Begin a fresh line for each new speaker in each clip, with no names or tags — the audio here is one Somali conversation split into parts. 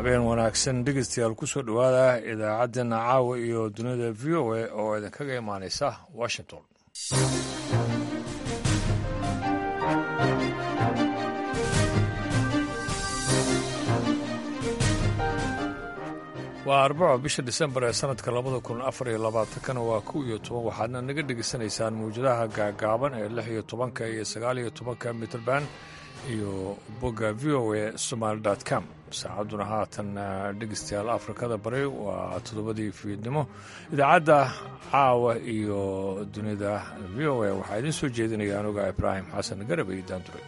habeen wanaagsan dhegeystayaal ku soo dhowaada idaacaddeenna caawa iyo dunida v o a oo idinkaga imaanaysa washington waa arbaco bisha disembar ee sanadka labada kun afar iyo labaatankana waa kow iyo toban waxaadna naga dhegaysanaysaan mawjadaha gaagaaban ee lix iyo tobanka iyo sagaal iyo tobanka mitrband iyo bogga v o a somaali dot com saacadduna haatan dhegeystayaal afrikada bari waa toddobadii fiidnimo idaacadda caawa iyo dunida v o a waxaa idiin soo jeedinaya anuga ibraahim xasan garab iyo daandure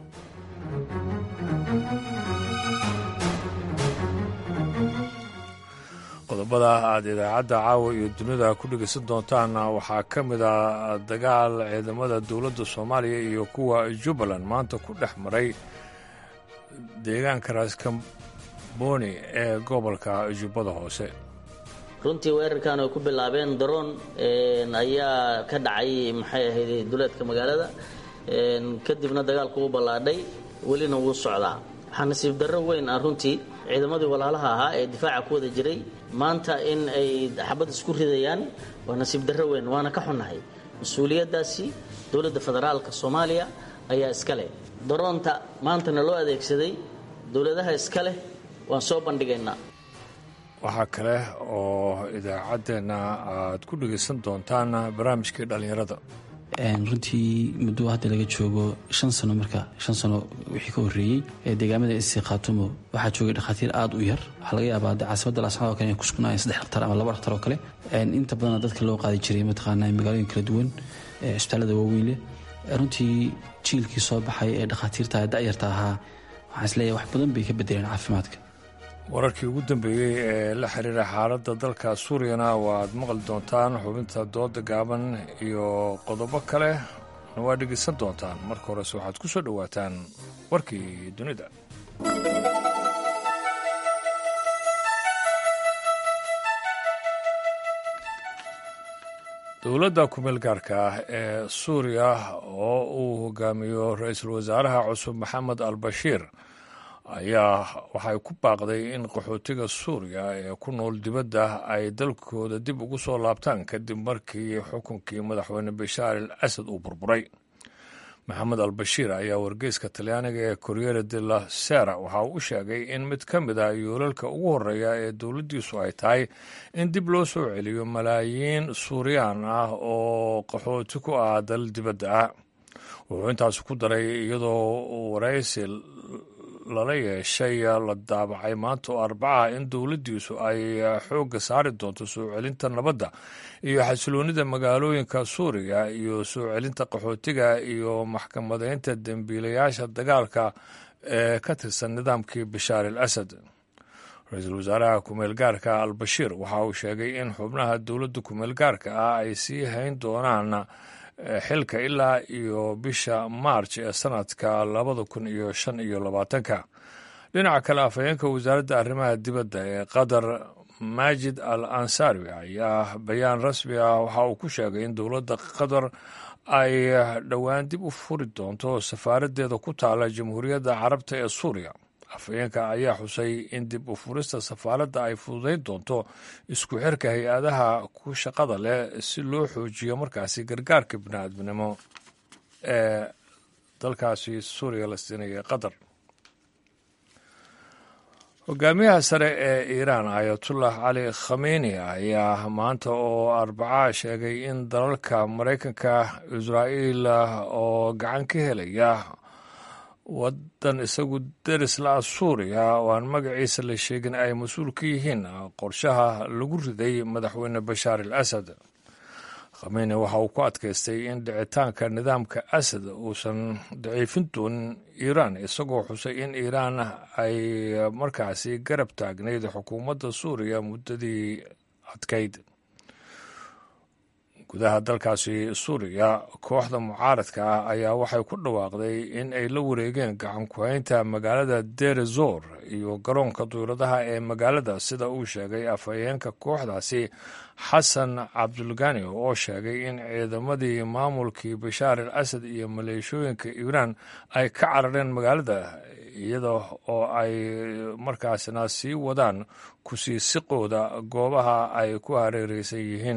qodobada aad idaacadda caawa iyo dunida ku dhegeysan doontaan waxaa ka mid a dagaal ciidamada dowladda soomaaliya iyo kuwa jubbaland maanta ku dhex maray deegaanka raaskamboni ee gobolka jubbada hoose
runtii weerarkan ay ku bilaabeen daroon ayaa ka dhacay maxay ahayd duleedka magaalada kadibna dagaalku u ballaadhay welina wuu socdaa waxaa nasiib darro weyn ah runtii ciidamadii walaalaha ahaa ee difaaca ku wada jiray maanta in ay xabad isku ridayaan waa nasiib darro weyn waana ka xunnahay mas-uuliyaddaasi dowladda federaalka soomaaliya ayaa iska leh daroonta maantana loo adeegsaday dowladaha iska leh waan soo bandhigaynaa
waxaa kale oo idaacaddeenna aad ku dhegaysan doontaan barnaamijkii dhallinyarada
runtii muddo hadda laga joogo shan sano marka shan sano wixii ka horreeyey ee deegaamada isi khaatumo waxaa joogay dhakhaatiir aada u yar waxaa laga yaabaa de caasimada laascad o kale inay kusugnaayeen saddex dhaktar ama laba dhaktar oo kale inta badana dadka loo qaadi jiray mataqaanaa magaalooyin kala duwan cisbitaallada waaweyn leh runtii jiilkii soo baxay ee dhakhaatiirta da'yarta ahaa waxaan isleeyahay wax badan bay ka bedeleen caafimaadka
wararkii ugu dambeeyey ee la xiriira xaaladda dalka suuriyana waaad maqli doontaan xubinta dooda gaaban iyo qodobo kale na waa dhegeysan doontaan marka horese waxaad ku soo dhowaataan warkii dunida dowladda kumeel gaarka ah ee suuriya oo uu hogaamiyo ra-iisul wasaaraha cusub maxamed al bashiir ayaa waxay ku baaqday in qaxootiga suuriya ee ku nool dibadda ay dalkooda dib ugu soo laabtaan kadib markii xukunkii madaxweyne bashaar al asad uu burburay maxamed al bashiir ayaa wargeyska talyaaniga ee koryere de la sera waxa uu u sheegay in mid ka mid ah yoolalka ugu horreeya ee dowladdiisu ay tahay in dib loo soo celiyo malaayiin suuriyaan ah oo qaxooti ku ah dal dibadda ah wuxuu intaas ku daray iyadoo waraysi lala yeeshay la daabacay maanta oo arbacaha in dowladdiisu ay xoogga saari doonto soo celinta nabadda iyo xasiloonnida magaalooyinka suuriya iyo soo celinta qaxootiga iyo maxkamadeynta dembiilayaasha dagaalka ee ka tirsan nidaamkii bashaar al asad ra-iisul wasaaraha kumeel gaarka al bashiir waxa uu sheegay in xubnaha dowladda kumeel gaarka ah ay sii hayn doonaan xilka ilaa iyo bisha maarj ee sanadka labada kun iyo shan iyo labaatanka dhinaca kale afhayeenka wasaaradda arrimaha dibadda ee qatar maajid al ansari ayaa bayaan rasmi ah waxa uu ku sheegay in dowladda qatar ay dhowaan dib u furi doonto safaaraddeeda ku taala jamhuuriyadda carabta ee suuriya afhayeenka ayaa xusay in dib u furista safaaradda ay fududayn doonto isku xirka hay-adaha ku shaqada leh si loo xoojiyo markaasi gargaarka bini'aadminimo ee dalkaasi suuriya la siinaya qatar hogaamiyaha sare ee iiraan ayatullah cali khameni ayaa maanta oo arbaca sheegay in dalalka maraykanka israa'iil oo gacan ka helaya waddan isagu deris la-a suuriya oo aan magaciisa la sheegin ay mas-uul ka yihiin qorshaha lagu riday madaxweyne bashaar al asad khameni waxa uu ku adkaystay in dhicitaanka nidaamka asad uusan daciifin doonin iiraan isagoo xusay in iiraan ay markaasi garab taagnayd xukuumadda suuriya muddadii adkayd gudaha dalkaasi suuriya kooxda mucaaradka ah ayaa waxay ku dhawaaqday in ay la wareegeen gacan ku-haynta magaalada derezor iyo garoonka duuradaha ee magaalada sida uu sheegay afhayeenka kooxdaasi xasan cabdulgani oo sheegay in ciidamadii maamulkii bashaar al asad iyo maleeshooyinka iiraan ay ka carareen magaalada iyada oo ay markaasna sii wadaan kusii siqooda goobaha ay ku hareereysan yihiin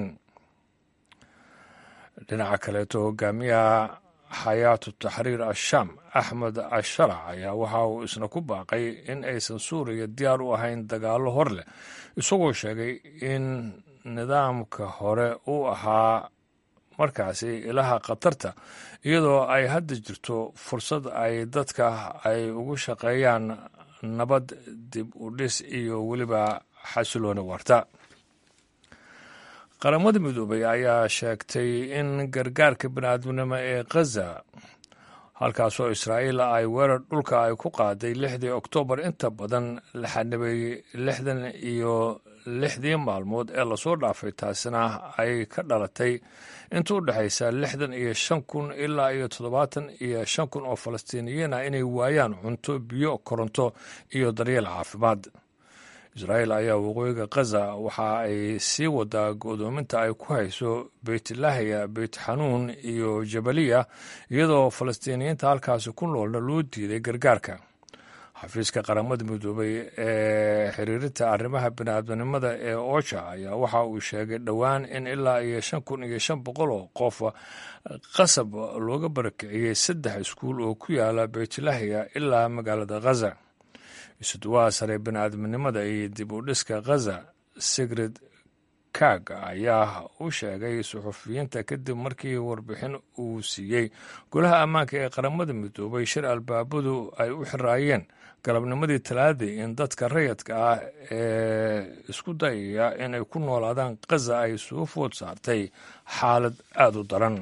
dhinaca kaleeto hogaamiyaha xayaatu taxriir ashaam axmed asharac ayaa waxa uu isna ku baaqay in aysan suuriya diyaar u ahayn dagaallo hor leh isagoo sheegay in nidaamka hore uu ahaa markaasi ilaha khatarta iyadoo ay hadda jirto fursad ay dadka ay ugu shaqeeyaan nabad dib u dhis iyo weliba xasilooni warta qaramada midoobay ayaa sheegtay in gargaarka biniaadminimo ee khaza halkaasoo israa'iil ay weerar dhulka ay ku qaaday lixdii oktoobar inta badan la xanibay lixdan iyo lixdii maalmood ee lasoo dhaafay taasina ay ka dhalatay inta u dhexaysa lixdan iyo shan kun ilaa iyo toddobaatan iyo shan kun oo falastiiniyiin ah inay waayaan cunto biyo koronto iyo daryeel caafimaad israa'iil ayaa waqooyiga khaza waxa ay sii wadaa go'doominta ay ku hayso beytlahiya beyt xanuun iyo jabaliya iyadoo falastiiniyiinta halkaasi ku noolna loo diiday gargaarka xafiiska qaramada midoobay ee xiriirinta arrimaha biniaadamnimada ee oja ayaa waxa uu sheegay dhowaan in ilaa iyo shan kun iyo shan boqol oo qof qasab looga barakiciyey saddex iskuul oo ku yaala beytlahiya ilaa magaalada khaza isuduwaha sare biniaadamnimada iyo dib u dhiska khaza sigrid kaag ayaa u sheegay suxufiyiinta kadib markii warbixin uu siiyey golaha ammaanka ee qaramada midoobay shir albaabadu ay u xiraayeen galabnimadii talaadii in dadka rayadka ah ee isku dayaya inay ku noolaadaan khaza ay soo food saartay xaalad aada u daran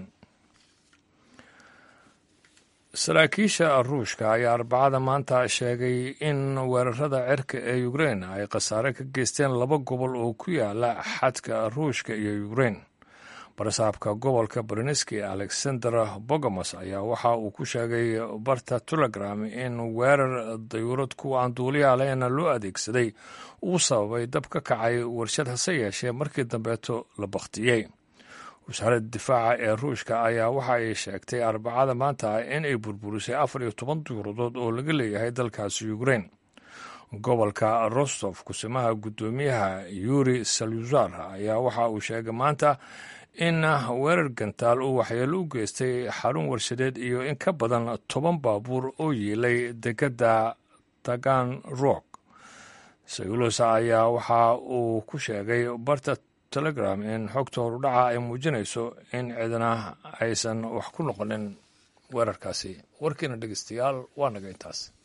saraakiisha ruushka ayaa arbacada maanta sheegay in weerarada cirka ee ukrein ay khasaare ka geysteen laba gobol oo ku yaala xadka ruushka iyo ukrein barasaabka gobolka berneski alexander bogomos ayaa waxa uu ku sheegay barta telegram in weerar dayuurad kuwa aan duuliyaha lehna loo adeegsaday uu sababay dab ka kacay warshad hase yeeshee markii dambeeto la bakhtiyey wasaaradda difaaca ee ruushka ayaa waxa ay sheegtay arbacada maanta in ay burburisay afar iyo toban duuradood oo laga leeyahay dalkaasi ukrein gobolka rostov kusimaha guddoomiyaha yuri saluzar ayaa waxa uu sheegay maanta in weerar gantaal uu waxyeelo u geystay xarun warshadeed iyo in ka badan toban baabuur oo yiilay dekedda tagan rock sayulos ayaa waxa uu ku sheegay barta telegram in xogta horudhaca ay muujinayso in cidna aysan wax ku noqonin weerarkaasi warkiina dhegeystayaal waa naga intaas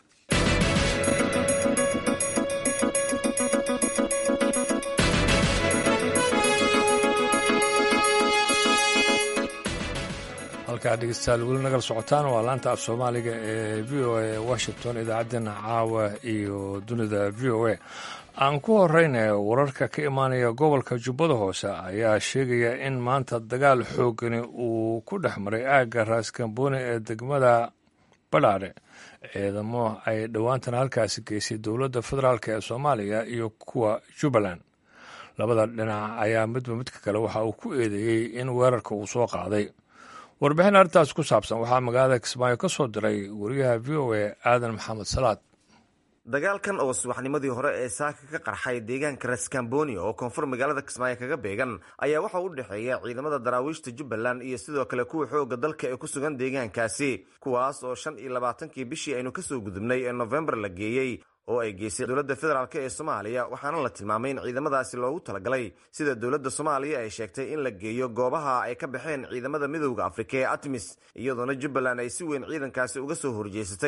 halkaa dhegeystayaal weli nagala socotaan waa laanta af soomaaliga ee v o a washington idaacaddeenna caawa iyo dunida v o a aan ku horeyna wararka ka imaanaya gobolka jubbada hoose ayaa sheegaya in maanta dagaal xoogani uu ku dhex maray aagga raaskambooni ee degmada badhaadhe ciidamo ay dhowaantan halkaasi geysay dowladda federaalk ee soomaaliya iyo kuwa jubbaland labada dhinac ayaa midba midka kale waxa uu ku eedeeyey in weerarka uu soo qaaday warbixin arrintaas ku saabsan waxaa magaalada kismaayo ka soo diray wariyaha v o a aadan maxamed salaad
dagaalkan oo subaxnimadii hore ee saaka ka qarxay deegaanka raskamboni oo koonfur magaalada kismaayo kaga beegan ayaa waxa u dhexeeya ciidamada daraawiishta jubbaland iyo sidoo kale kuwa xooga dalka ee ku sugan deegaankaasi kuwaas oo shan iyo labaatankii bishii aynu kasoo gudubnay ee nofembar la geeyey oo ay geysay dowladda federaalk ee soomaaliya waxaana la tilmaamay in ciidamadaasi loogu talagalay sida dowladda soomaaliya ay sheegtay in la geeyo goobaha ay ka baxeen ciidamada midowda afrika ee atmis iyadoona jubbaland ay si weyn ciidankaasi uga soo horjeesatay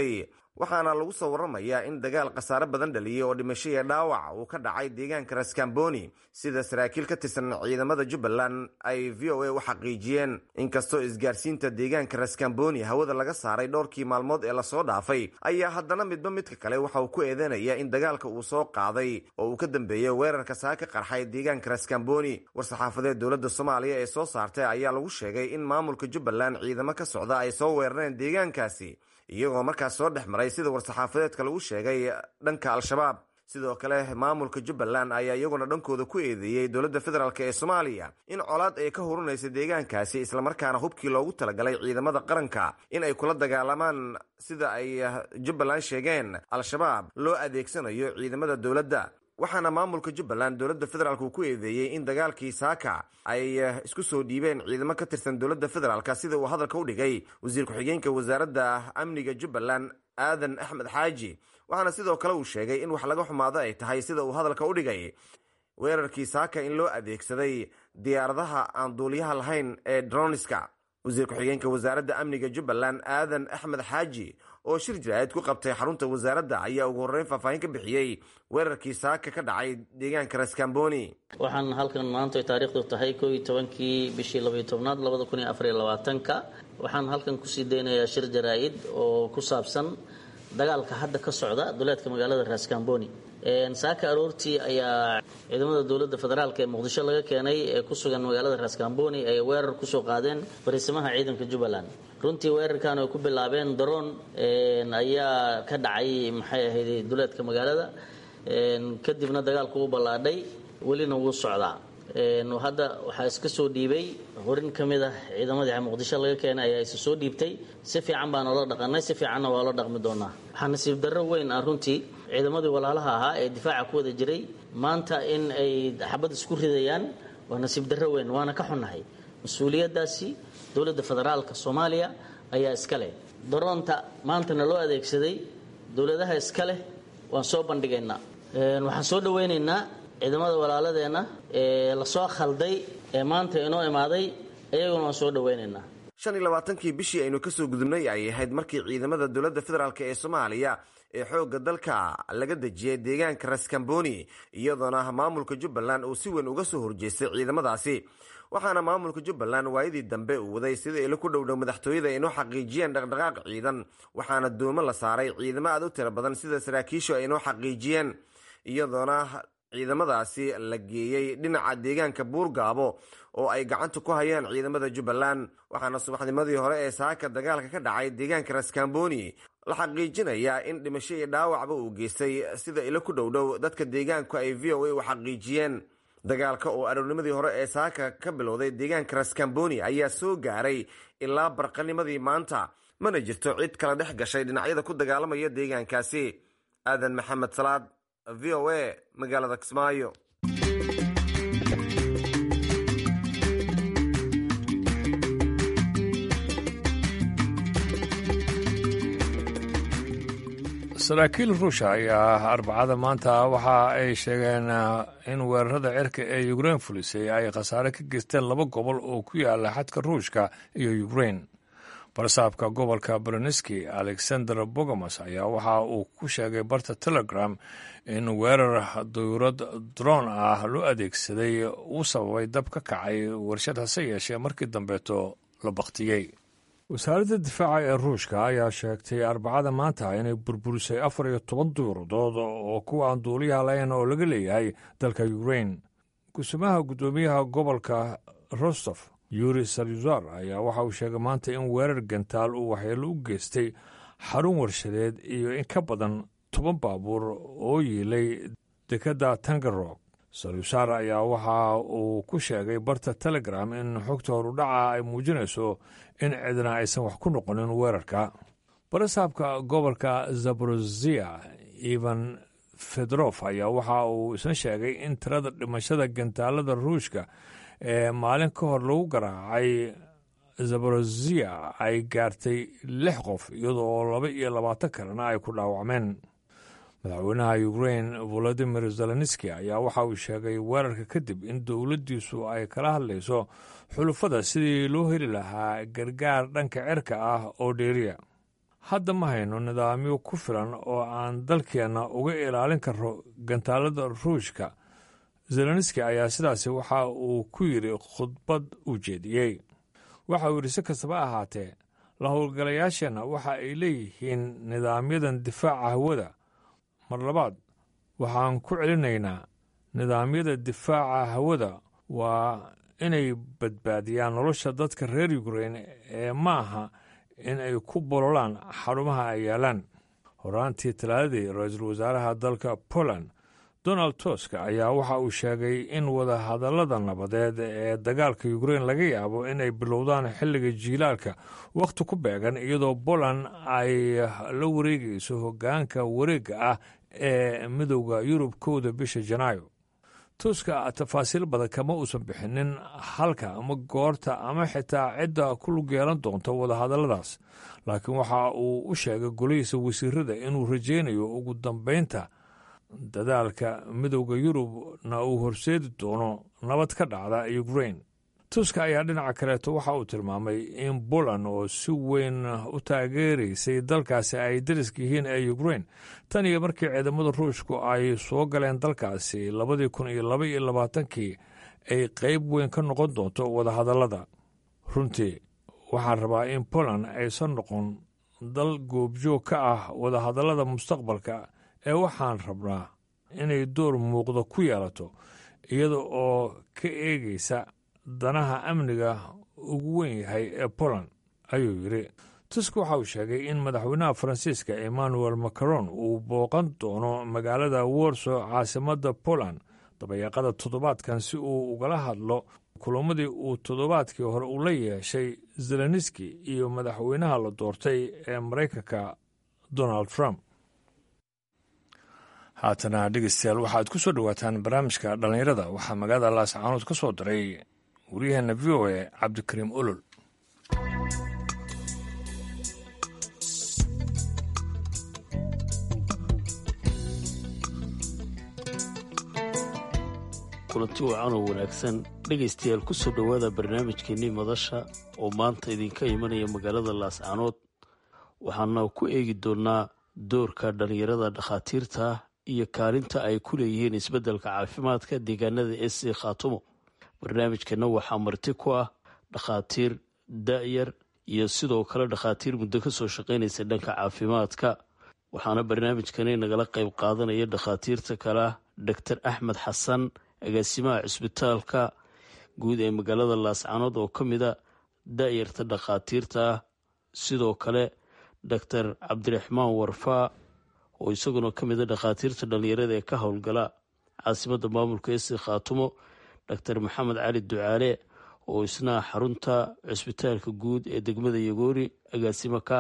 waxaana lagu soo waramayaa in dagaal khasaare badan dhaliyay oo dhimasho iyo dhaawac uu ka dhacay deegaanka raskamboni sida saraakiil ka tirsan ciidamada jubbaland ay v o a u xaqiijiyeen inkastoo isgaarsiinta deegaanka raskamboni hawada laga saaray dhowrkii maalmood ee lasoo dhaafay ayaa haddana midba midka kale waxa uu ku eedeynaya in dagaalka uu soo qaaday oo uu ka dambeeyey weerarka saa ka qarxay deegaanka raskamboni war-saxaafadeed dowladda soomaaliya ee soo saartay ayaa lagu sheegay in maamulka jubbaland ciidamo ka socda ay soo weerareen deegaankaasi iyagoo markaas soo dhex maray sida war-saxaafadeedka lagu sheegay dhanka al-shabaab sidoo kale maamulka jubbaland ayaa iyaguna dhankooda ku eedeeyey dowladda federaalk ee soomaaliya in colaad ay ka hurunaysa deegaankaasi islamarkaana hubkii loogu talagalay ciidamada qaranka in ay kula dagaalamaan sida ay jubbaland sheegeen al-shabaab loo adeegsanayo ciidamada dowladda waxaana maamulka jubbaland dowladda federaalk uu ku eedeeyey in dagaalkii saaka ay isku soo dhiibeen ciidamo ka tirsan dowladda federaalk sida uu hadalka u dhigay wasiir ku-xigeenka wasaaradda amniga jubbaland aadan axmed xaaji waxaana sidoo kale uu sheegay in wax laga xumaado ay tahay sida uu hadalka u dhigay weerarkii saaka in loo adeegsaday diyaaradaha aan duuliyaha lahayn ee droniska wasiir ku-xigeenka wasaaradda amniga jubbaland aadan axmed xaaji oo shir jiraa'id ku qabtay xarunta wasaaradda ayaa ugu horreyn faahfaahin ka bixiyey weerarkii saaka ka dhacay deegaanka raskamboni
waxaan halkan maanta ay taariikhdu tahay koo iyo tobankii bishii labaiyo tobnaad labada kun iyo afariyo labaatanka waxaan halkan kusii daynayaa shir jaraa'id oo ku saabsan dagaalka hadda ka socda duleedka magaalada raskamboni saaka aroortii ayaa ciidamada dowladda federaalk ee muqdisho laga keenay ee ku sugan magaalada raskamboni ay weerar kusoo qaadeen fariisimaha ciidanka jubbaland runtii weerarkan ay ku bilaabeen daroon ayaa ka dhacay maxay ahayd duleedka magaalada kadibna dagaalku u ballaadhay welina wuu socdaa hadda waxaa iska soo dhiibay horin ka mid ah ciidamadii muqdisho laga keenay ayaa isa soo dhiibtay si fiican baan oola dhaqanay si fiicanna waa loo dhaqmi doonaa waxaa nasiib darro weyn ah runtii ciidamadii walaalaha ahaa ee difaaca ku wada jiray maanta in ay xabad isku ridayaan waa nasiib darro weyn waana ka xunnahay mas-uuliyaddaasi dowladda federaalka soomaaliya ayaa iska leh daroonta maantana loo adeegsaday dowladaha iska leh waan soo bandhigaynaa waxaan soo dhawaynaynaa ciidamada walaaladeenna ee lasoo khalday ee maanta inoo imaaday iyaguna waan soo dhawaynaynaa
shan iyo labaatankii bishii aynu kasoo gudubnay ay ahayd markii ciidamada dowladda federaalk ee soomaaliya ee xoogga dalka laga dejiyay deegaanka raskamboni iyadoona maamulka jubbaland uu si weyn uga soo horjeestay ciidamadaasi waxaana maamulka jubbaland waayadii dambe uu waday sida ilo ku dhowdhow madaxtooyada aynoo xaqiijiyeen dhaqdhaqaaq ciidan waxaana doomo la saaray ciidamo aad u tiro badan sida saraakiishu aynoo xaqiijiyeen iyadoona ciidamadaasi la geeyey dhinaca deegaanka buurgaabo oo ay gacanta ku hayaan ciidamada jubbaland waxaana subaxnimadii hore ee saaka dagaalka ka dhacay deegaanka raskamboni la xaqiijinayaa in dhimasho iyo dhaawacba uu geystay sida ilo ku dhowdhow dadka deegaanku ay v o a u xaqiijiyeen dagaalka oo aroornimadii hore ee saaka ka bilowday deegaanka raskamboni ayaa soo gaaray ilaa barqanimadii maanta mana jirto cid kala dhex gashay dhinacyada ku dagaalamaya deegaankaasi aadan maxamed salaad v o a magaalada kismaayo
saraakiil ruusha ayaa arbacada maanta waxa ay sheegeen in weerarada cirka ee ukrein fulisay ay khasaare ka geysteen laba gobol oo ku yaala xadka ruushka iyo ukrein barsaabka gobolka beroneski alexander bogomas ayaa waxa uu ku sheegay barta telegram in weerar duyurad droon ah loo adeegsaday uu sababay dab ka kacay warshad hase yeeshee markii dambeeto la baktiyey wasaaradda difaaca ee ruushka ayaa sheegtay arbacada maanta inay burburisay afar iyo toban duyuradood oo kuwa aan duuliyaha lahayn oo laga leeyahay dalka ukrein kusumaha guddoomiyaha gobolka rostof yuri saryuzar ayaa waxa uu sheegay maanta in weerar gantaal uu waxyeelo u geystay xarun warshadeed iyo in ka badan toban baabuur oo yiilay dekedda tangarog saryusar ayaa waxa uu ku sheegay barta telegram in xogta horudhaca ay muujinayso in cidna aysan wax ku noqonin weerarka barasaabka gobolka zaborozia ivan fedrof ayaa waxa uu isna sheegay in tirada dhimashada gantaalada ruushka ee maalin ka hor lagu garaacay zaborozia ay gaartay lix qof iyadoo laba iyo labaatan kalena ay ku dhaawacmeen madaxweynaha ukrein volodimir zelenski ayaa waxa uu sheegay weerarka kadib in dowladdiisu ay kala hadlayso xulufada sidii loo heli lahaa gargaar dhanka cirka ah oo dheeriya hadda ma hayno nidaamyo ku filan oo aan dalkeenna uga ilaalin karo gantaalada ruushka zelenski ayaa sidaasi waxa uu ku yidhi khudbad uu jeediyey waxa uu yidhi si kastaba ahaatee la howlgalayaasheenna waxa ay leeyihiin nidaamyadan difaaca hawada mar labaad waxaan ku celinaynaa nidaamyada difaaca hawada waa inay badbaadiyaan nolosha dadka reer yukrain ee ma aha in ay ku bololaan xarumaha ay yaalaan horaantii talaadadii ra-iisul wasaaraha dalka poland donald tusk ayaa waxa uu sheegay in wadahadallada nabadeed ee dagaalka yukrain laga yaabo inay bilowdaan xilliga jiilaalka wakhti ku beegan iyadoo poland ay la wareegayso hoggaanka wareegga ah ee midowda yurub kowda bisha janaayo tuska tafaasiil badan kama uusan bixinin halka ama goorta ama xitaa cidda ku lug yeelan doonta wadahadalladaas laakiin waxa uu u sheegay golihiisa wasiirada inuu rajaynayo ugu dambaynta dadaalka midowda yurubna uu horseedi doono nabad ka dhacda ukrain tuska ayaa dhinaca kaleeto waxa uu tilmaamay in poland oo si weyn u taageeraysay dalkaasi ay dariska yihiin ee ukrain tan iyo markii ciidamada ruushku ay soo galeen dalkaasi labadii kun iyo laba iyo labaatankii ay qayb weyn ka noqon doonto wadahadallada runtii waxaan rabaa in poland aysan noqon dal goobjoog ka ah wadahadallada mustaqbalka ee waxaan rabnaa inay door muuqda ku yeelato iyada oo ka eegaysa danaha amniga ugu weyn yahay ee poland ayuu yidhi tusk waxa uu sheegay in madaxweynaha faransiiska emmanuel macron uu booqan doono magaalada warso caasimadda poland dabayaaqada toddobaadkan si uu ugala hadlo kulamadii uu toddobaadkii hore u la yeeshay zelenski iyo madaxweynaha la doortay ee maraykanka donald trump haatana dhegeystayaal waxaad ku soo dhowaataan barnaamijka dhallinyarada waxaa magaalada laascaanood ka soo diray waryaheena v o a cabdikariim olol
kulanti wacan oo wanaagsan dhegaystayaal ku soo dhowaada barnaamijkeennii madasha oo maanta idinka imanaya magaalada laascaanood waxaana ku eegi doonnaa doorka dhallinyarada dhakhaatiirta iyo kaalinta ay ku leeyihiin isbeddelka caafimaadka deegaanada ee sii khaatumo barnaamijkeenna waxaa marti ku ah dhakhaatiir da'yar iyo sidoo kale dhakhaatiir muddo ka soo shaqaynaysa dhanka caafimaadka waxaana barnaamijkani nagala qayb qaadanaya dhakhaatiirta kale ah doctor axmed xasan agaasimaha cisbitaalka guud ee magaalada laascaanood oo ka mida da'yarta dhakhaatiirta ah sidoo kale doctor cabdiraxmaan warfaa oo isaguna ka mida dhakhaatiirta dhallinyarada ee ka howlgala caasimadda maamulka esi khaatumo doctor maxamed cali ducaale oo isna xarunta cisbitaalka guud ee degmada yagoori agaasimo ka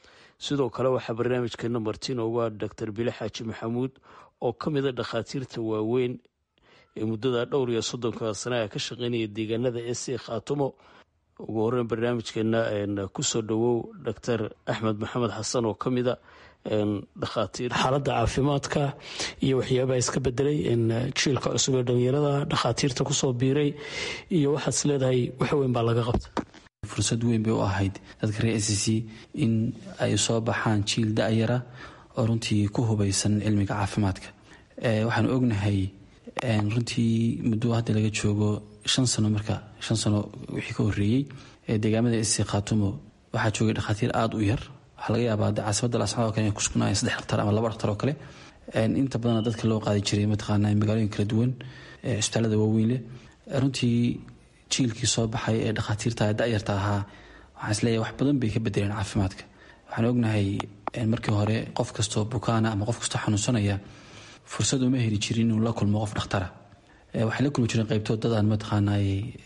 sidoo kale waxaa barnaamijkeena martiin uga doctor bile xaaji maxamuud oo ka mida dhakhaatiirta waaweyn ee muddada dhowr iyo soddonka sanaha ka shaqeynaya deegaanada esi khaatumo ugu horeyn barnaamijkeena kusoo dhowow doctor axmed maxamed xasan oo ka mida dhakhaatiir xaaladda caafimaadka iyo waxyaabaha iska bedelay jiilka cusub ee dhalinyarada dhakhaatiirta kusoo biiray iyo waxaad is leedahay wax weyn baa laga qabta
fursad weyn bay u ahayd dadka reer s c in ay soo baxaan jiil da-yara oo runtii ku hubaysan cilmiga caafimaadka waxaanu ognahay runtii muddo hadda laga joogo shan sano marka shan sano wixii ka horeeyey deegaamada s c khaatumo waxaa joogay dhakhaatiir aada u yar waxaa laga yaabaa de caasimada laascanood o kale inay kusugnaayeen saddex dhaktar ama laba dhaktar oo kale inta badana dadka loo qaadi jiray mataqaana magaalooyin kala duwan cisbitaalada waaweyn leh runtii jiilkii soo baxay ee dhakhaatiirta da-yarta ahaa waxaan isleeyahay wax badan bay ka bedeleen caafimaadka waxaan ognahay markii hore qof kastoo bukaana ama qof kastoo xanuunsanaya fursad uma heli jirin inuu la kulmo qof dhakhtara waxay la kulmi jireen qaybtood dadaan mataqaanay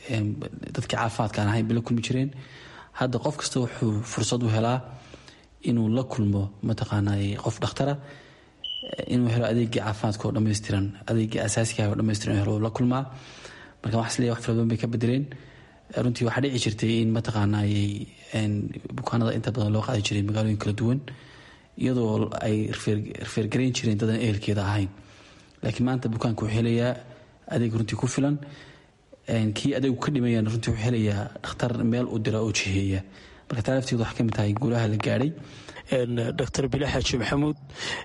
dadkii caafimaadka aan ahayn bay la kulmi jireen hadda qof kasta wuxuu fursad u helaa inuu la kulmo mataqaanay qof dhakhtara inuu helo adeegii caafimaadka oo dhammaystiran adeegii asaasiga oo dhammaystiran helo la kulmaa marka waxaa isleeyahay wax fara badan bay ka bedeleen runtii waxaa dhici jirtay in mataqaanay bukaanada inta badan loo qaadi jiray magaalooyin kala duwan iyadoo ay rifeergarayn jireen dadan ehelkeeda ahayn laakiin maanta bukaanka wuxuu helayaa adeeg runtii ku filan kii adeegu ka dhimayaan runtii wuxuu helayaa dhakhtar meel u dira oo jiheeya marka taa lafteedu waxay ka mid tahay guulaha la gaadhay
doctor bile xaaji maxamuud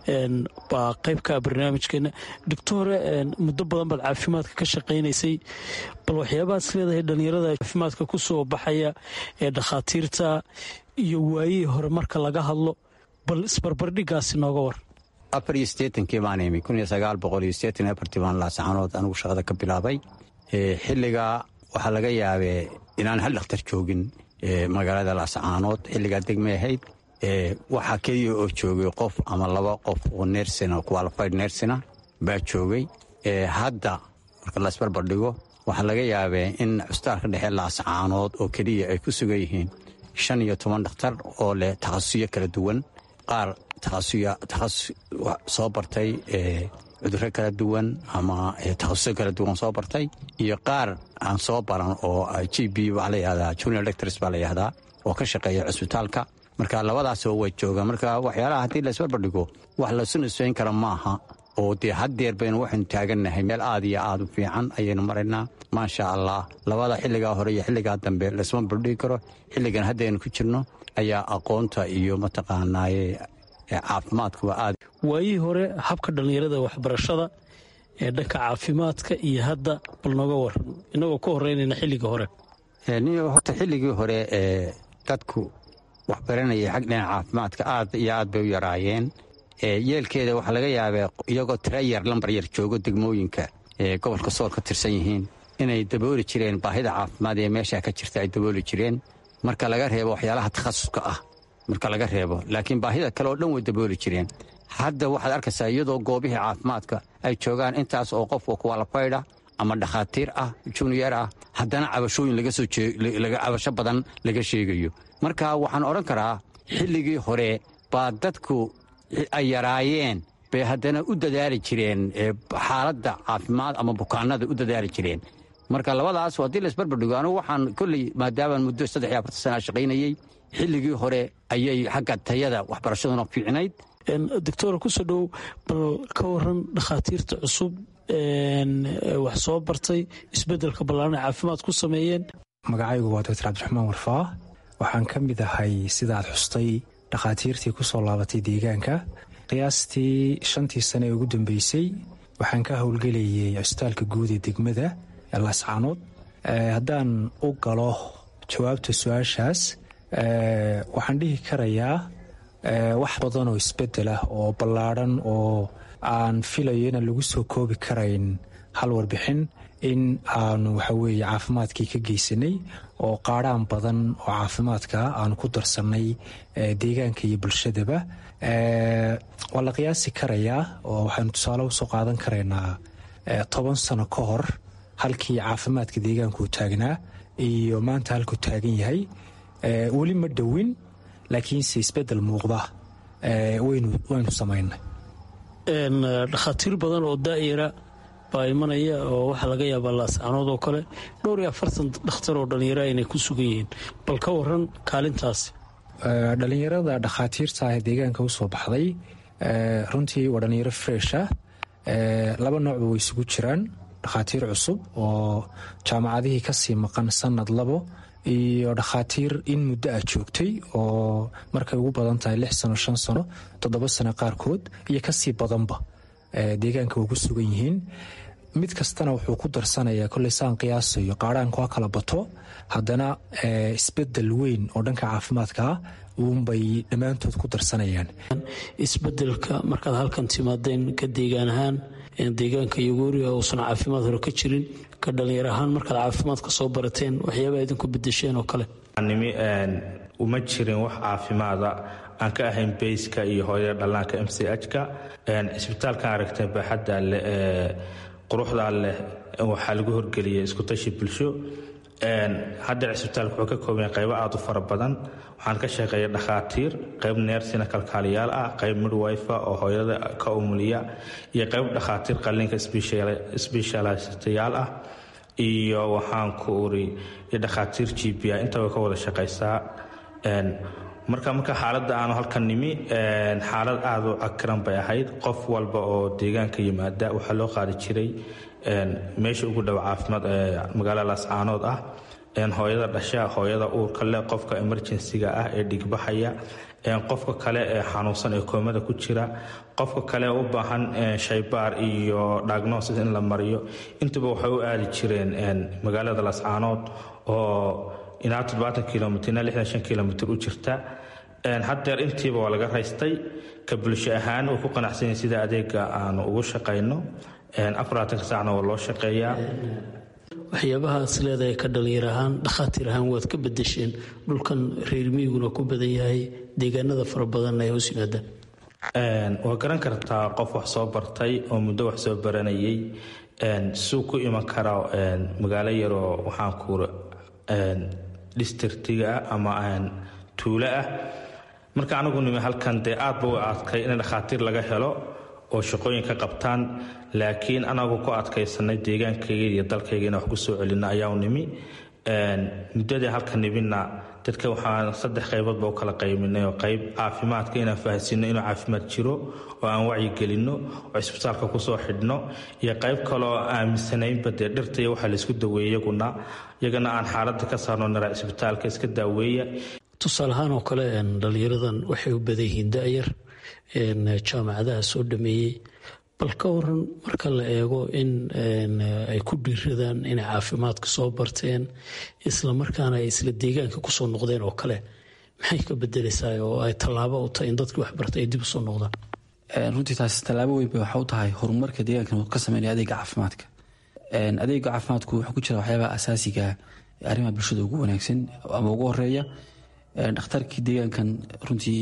baa qaybka barnaamijkeena doctore muddo badan baad caafimaadka ka shaqaynaysay bal waxyaabahaas leedahay dhallinyarada caafimaadka ku soo baxaya ee dhakhaatiirta iyo waayihii hore marka laga hadlo bal isbarbardhigaasi nooga war
afar iyo siddeetankii baan imi kun iyo sagaal boqol iyo siddeetan iyo afartii baan laasaxanood anigu shaqada ka bilaabay xilligaa waxaa laga yaabee inaan hal dhakhtar joogin magaalada laasacaanood xilligaa degmay ahayd waxaa keliya oo joogay qof ama laba qof oo nersina qualified nersina baa joogay hadda marka laisbarbardhigo waxaa laga yaabee in cusbitaalka dhexe laasacaanood oo keliya ay ku sugan yihiin shan iyo toban dhakhtar oo leh takhasuyo kala duwan qaar takhasus soo bartay cudurro kala duwan ama takhasuso kala duwan soo bartay iyo qaar aan soo baran oo g b waxaa la yihahdaa junior lectors baa la yihahdaa oo ka shaqeeya cusbitaalka marka labadaasoo way joogaan marka waxyaalaha haddii la isbarbardhigo wax lasu nisbayn kara maaha oo dee haddeer baynu waxaynu taagannahay meel aad iyo aad u fiican ayaynu maraynaa maasha allah labada xilligaa hore iyo xilligaa dambe laisma bardhigi karo xilligan haddaynu ku jirno ayaa aqoonta iyo mataqaanaaye caafimaadkuwa aad
waayihii hore habka dhallinyarada waxbarashada ee dhanka caafimaadka iyo hadda bal nooga waran innagoo ka horeynayna xilligii hore
horta xilligii hore ee dadku wax baranayay xag dhinaca caafimaadka aad iyo aad bay u yaraayeen yeelkeeda waxaa laga yaabee iyagoo tira yar lambar yar joogo degmooyinka ee gobolka sool ka tirsan yihiin inay dabooli jireen baahida caafimaad ee meeshaa ka jirta ay dabooli jireen marka laga reebo waxyaalaha takhasuska ah marka laga reebo laakiin baahida kale oo dhan way dabooli jireen hadda waxaad arkaysaa iyadoo goobihii caafimaadka ay joogaan intaas oo qofka kuwalafaydha ama dhakhaatiir ah juniyer ah haddana cabashooyin cabasho badan laga sheegayo marka waxaan odhan karaa xilligii hore baa dadku ay yaraayeen bay haddana u dadaali jireen xaaladda caafimaad ama bukaanada u dadaali jireen marka labadaas haddii laisbarbardhigo anugu waxaan kolley maadaamaan muddo saddex iyo afartan sana shaqaynayey xilligii hore ayay xagga tayada waxbarashaduna fiicnayd
doctor kusoo dhow bal ka waran dhakhaatiirta cusub wax soo bartay isbeddelka ballaarana caafimaad ku sameeyeen
magacaygu waa doctor cabdiraxmaan warfaa waxaan ka mid ahay sidaad xustay dhakhaatiirtii ku soo laabatay deegaanka qiyaastii shantii sane ee ugu dambeysay waxaan ka howlgelayay cusbitaalka guud ee degmada laascaanood haddaan u galo jawaabta su-aashaas waxaan dhihi karayaa wax badan oo isbedel ah oo ballaadhan oo aan filayo inaan lagu soo koobi karayn hal warbixin in aanu waxaweeye caafimaadkii ka geysanay oo qaadhaan badan oo caafimaadka aanu ku darsannay deegaanka iyo bulshadaba waa la qiyaasi karayaa oo waxaynu tusaale usoo qaadan karaynaa toban sano ka hor halkii caafimaadka deegaanku uu taagnaa iyo maanta halkuu taagan yahay weli ma dhowin laakiinse isbedel muuqda waynu samaynay
dhakhaatiir badan oo daa'ira baa imanaya oo waxaa laga yaabaa laascaanood oo kale dhowr iyo afartan dhakhtar oo dhallinyara inay ku sugan yihiin bal ka waran kaalintaasi
dhallinyarada dhakhaatiirta ah ee deegaanka u soo baxday runtii waa dhallinyaro fresha laba noocba way isugu jiraan dhakhaatiir cusub oo jaamacadihii kasii maqan sanad labo iyo dhakhaatiir in muddo ah joogtay oo markay ugu badan tahay lix sano shan sano toddoba sano qaarkood iyo kasii badanba deegaanka way ku sugan yihiin mid kastana wuxuu ku darsanayaa koley saan qiyaasayo qaadhaanku ha kala bato haddana isbedel weyn oo dhanka caafimaadkaa uunbay dhammaantood ku darsanayaan
isbedelka markaad halkan timaadeen ka deegaan ahaan deegaanka yogooriga uusan caafimaad hore ka jirin ka dhallinyar ahaan markaad caafimaadka soo barateen waxyaabaa idinku bedesheen oo kale
nimi uma jirin wax caafimaada aan ka ahayn bayska iyo hooyada dhallaanka m c h-ka cisbitaalkan aragtay baaxadda leh ee quruxdaa leh waxaa lagu horgeliyay iskutashi bulsho hadda cisbitaalka wuxuu ka kooban qaybo aad u fara badan waxaan ka shaqeeya dhakhaatiir qayb neersina kalkaaliyaal ah qayb midwifa oo hooyada ka umuliya iyo qayb dhakhaatiir qalliinka sbeshalistayaal ah iyo waxaan ku uri dhakhaatiir g b a inta way ka wada shaqaysaa marka marka xaaladda aanu halkan nimi xaalad aad u cakiran bay ahayd qof walba oo deegaanka yimaada waxaa loo qaadi jiray meesha ugu dhow caafimaad ee magaalada laascaanood ah hooyada dhasha hooyada uurka leh qofka emerjensiga ah ee dhigbaxaya qofka kale ee xanuunsan ee koomada ku jira qofka kale u baahan shaybaar iyo diagnosis in la mariyo intuba waxay u aadi jireen magaalada lascaanood oo ilaa toddobaatan kilomitr ilaa lixdan shan kilomitr u jirta haddeer intiiba waa laga raystay ka bulsho ahaan way ku qanacsanyiin sida adeega aanu ugu shaqayno afarlaatanka saacna waa loo shaqeeyaa
waxyaabahaas leedahay ka dhalinyar ahaan dhakhaatiir ahaan waad ka bedesheen dhulkan reer miyiguna ku badan yahay deegaanada fara badanna ay hoos yimaadaan
waa garan kartaa qof wax soo bartay oo muddo wax soo baranayay suu ku iman karaa magaalo yaroo waxaan kuura districtiga ah ama tuulo ah marka anigu nimi halkan dee aadba u adkay in dhakhaatiir laga helo oo shaqooyin ka qabtaan laakiin anagu ku adkaysanay deegaankayga iyo dalkayga inaan wax ku soo celino ayaau nimi muddadii halka nimina dadka waxaan saddex qayboodba u kala qayminay oo qayb caafimaadka inaan fahansiino inuu caafimaad jiro oo aan wacyigelinno oo isbitaalka kusoo xidhno iyo qayb kaleoo aaminsanaynba dee dhirta iyo waxaa laysku daweeye iyaguna iyagana aan xaaladda ka saarno nara isbitaalka iska daaweeya
tusaale ahaan oo kale dhalinyaradan waxay u badan yihiin da-yar jaamacadaha soo dhameeyey bal ka waran marka la eego in ay ku dhiiradaan inay caafimaadka soo barteen islamarkaana ay isla deegaanka kusoo noqdeen oo kale maxay ka bedeleysaa oo ay tallaabo u tahay in dadkii waxbartay ay dib usoo noqdaan
runtii taas tallaabo weyn bay waxa u tahay horumarka deegaankan ka sameynaya adeega caafimaadka adeega caafimaadku wuxuu ku jira waxyaabaha asaasiga arrimaha bulshada ugu wanaagsan ama ugu horeeya dhakhtarkii deegaankan runtii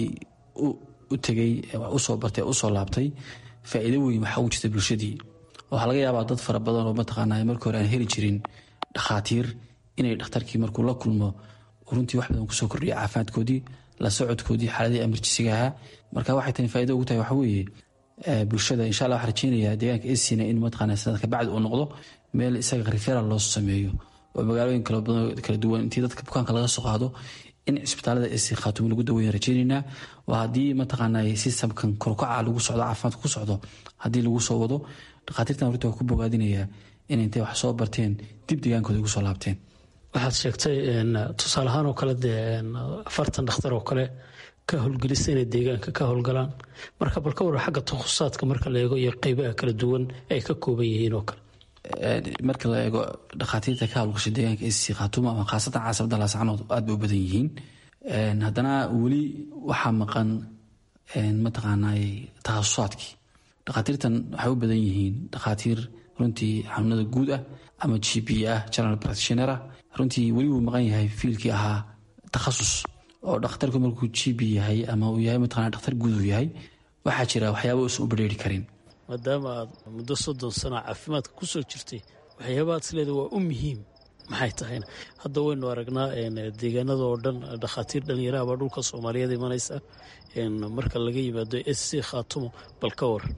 u tegey usoo bartay usoo laabtay faa'iido weyn waxaa ugu jirta bulshadii waxaa laga yaabaa dad fara badan oo mataqaanaa markii hore aan heli jirin dhakhaatiir inay dhakhtarkii markuu la kulmo runtii wax badan kusoo kordhiya caafimaadkoodii la socodkoodii xaaladii emerjisiga ahaa marka waxay tani faa'ido ugu tahay waxa weeye bulshada insha allah waxaan rajeynayaa deegaanka esina in mataqaanaa sanadka bacdi uu noqdo meel isaga referal loo sameeyo oo magaalooyin kala badan kala duwan intii dadka bukaanka laga soo qaado in cisbitaalada esi khaatumo lagu daweyn rajeyneynaa waa haddii mataqaanaa sistamkan korkaca lagu socdo caafimaadka ku socdo haddii lagu soo wado dhakhaatiirtan horta waa ku bogaadinayaa in intay wax soo barteen dib deegaankooda ugu soo laabteen
waxaad sheegtay tusaale ahaan oo kale dee afartan dhakhtar oo kale ka howlgelisa inay deegaanka ka howlgalaan marka bal ka waran xagga takhususaadka marka la eego iyo qeybaha kala duwan ay ka kooban yihiin oo kale
marka la eego dhakhaatiirta ka hawlgashay deegaanka ec khaatumo ama khaasatan caasabada laascanood aad bay u badan yihiin haddana weli waxaa maqan mataqaanaa takhasusaadkii dhakhaatiirtan waxay u badan yihiin dhakhaatiir runtii xanuunada guud ah ama g p ah general practitioner ah runtii weli wuu maqan yahay fiilkii ahaa takhasus oo dhakhtarku markuu g p yahay ama uu yahay mataqana dhakhtar guud uu yahay waxaa jira waxyaaba uusan u badheeri karin
maadaama aad muddo soddon sana caafimaadka ku soo jirtay waxyaabaha isleeda waa u muhiim maxay tahayna hadda waynu aragnaa deegaanada oo dhan dhakhaatiir dhallinyaraha baa dhulka soomaaliyeed imanaysa marka laga yimaado s c khaatumo bal ka war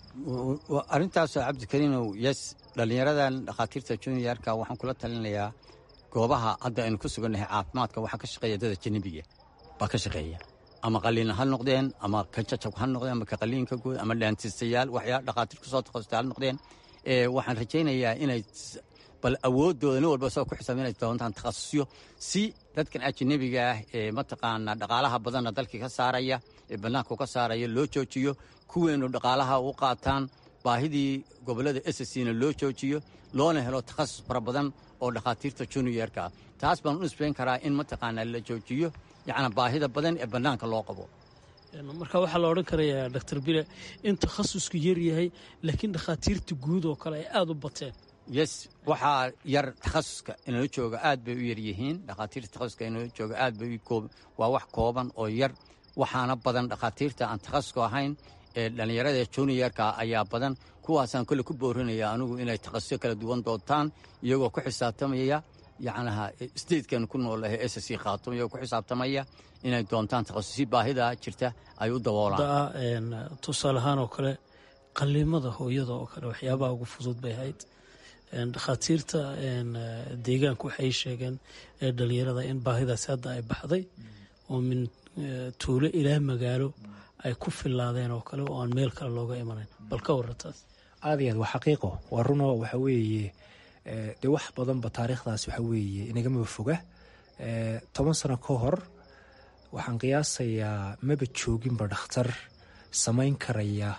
arrintaasoo cabdikariinow yes dhallinyaradan dhakhaatiirta juniorka waxaan kula talinayaa goobaha hadda aynu ku sugannahay caafimaadka waxaa ka shaqeeya dada janibiga baa ka shaqeeya ama qaliin ha noqdeen ama ka jajab ha noqdeen ama ka qaliinka guud ama dhaantiistayaal waxyaa dhakhaatiir kusoo takhasustay ha noqdeen waxaan rajaynayaa inay bal awooddooda nin walba soo ku xisaab inay doontaan takhasusyo si dadkan ajanabiga ah ee mataqaanaa dhaqaalaha badanna dalkii ka saaraya ee bannaanka ka saaraya loo joojiyo kuweenu dhaqaalaha u qaataan baahidii gobollada sscna loo joojiyo loona helo takhasus fara badan oo dhakhaatiirta juniorka ah taas baan u nisbayn karaa in mataqaanaa la joojiyo yacnaa baahida badan ee bannaanka loo qabo
marka waxaa la odhan karayaa doctor bile in takhasusku yar yahay laakiin dhakhaatiirta guud oo kale ay aada u bateen
yes waxaa yar takhasuska inala jooga aad bay u yar yihiin dhakhaatiirta takhasuska inala jooga aad bay waa wax kooban oo yar waxaana badan dhakhaatiirta aan takhasuska ahayn ee dhallinyarada juniorka ayaa badan kuwaasaan kole ku boorinaya anigu inay takhasusyo kala duwan doontaan iyagoo ku xisaabtamaya yacnaha statekan ku noolahay s c khaatum iyagoo ku xisaabtamaya inay doontaan takhasusyo baahida jirta ay u daboolaan
tusaale ahaan oo kale qaliimada hooyada oo kale waxyaabaha ugu fudud bay ahayd dhakhaatiirta deegaanku waxay sheegeen dhalinyarada in baahidaasi hadda ay baxday oo min tuulo ilaa magaalo ay ku filaadeen oo kale oo aan meel kale looga imanayn bal ka warataas
aad iyo aad waa xaqiiqo waa runo waxa weeye dee wax badanba taariikhdaas waxa weeye inagamaba foga toban sano ka hor waxaan qiyaasayaa maba jooginba dhakhtar samayn karaya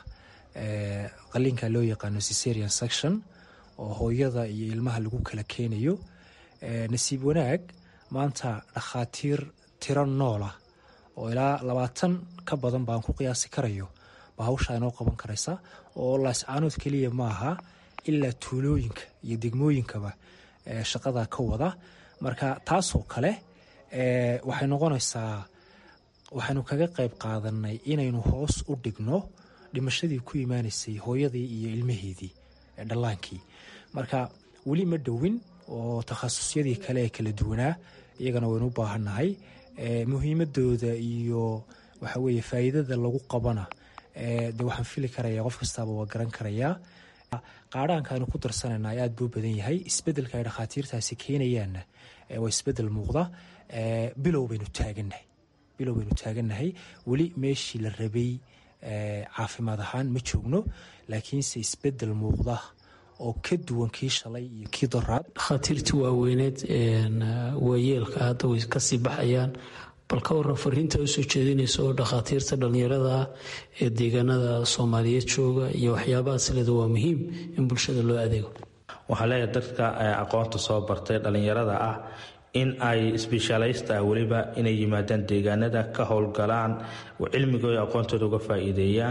qaliinka loo yaqaano cesarian section oo hooyada iyo ilmaha lagu kala keenayo nasiib wanaag maanta dhakhaatiir tiro noolah oo ilaa labaatan ka badan baan ku qiyaasi karayo ba hawshaa inoo qaban karaysa oo laascaanood keliya maaha ilaa tuulooyinka iyo degmooyinkaba shaqada ka wada marka taasoo kale waxay noqonaysaa waxaynu kaga qayb qaadanay inaynu hoos u dhigno dhimashadii ku imaanaysay hooyadii iyo ilmaheedii dhallaankii marka weli ma dhowin oo takhasusyadii kale ee kala duwanaa iyagana waynu u baahannahay muhiimadooda iyo waxa weeye faa'iidada lagu qabana de waxaan fili karaya qof kastaaba waa garan karayaa qaadhaanka aynu ku darsanayna aad buu badan yahay isbedelka ay dhakhaatiirtaasi keenayaanna waa isbedel muuqda bilow baynu taagannahay bilow baynu taagannahay weli meeshii la rabay caafimaad ahaan ma joogno laakiinse isbedel muuqda oo ka duwan kii shalay iyo kii doraad
dhakhaatiirtii waaweyneed waayeelka hadda way kasii baxayaan bal ka waran fariinta usoo jeedinaysa oo dhakhaatiirta dhallinyarada ah ee deegaanada soomaaliyeed jooga iyo waxyaabahaas leeda waa muhiim in bulshada loo adeego
waxaa leeyahay dadka aqoonta soo bartay dhallinyarada ah in ay sbeshaalaysta ah weliba inay yimaadaan deegaanada ka howlgalaan cilmigooda aqoontooda uga faa'iideeyaan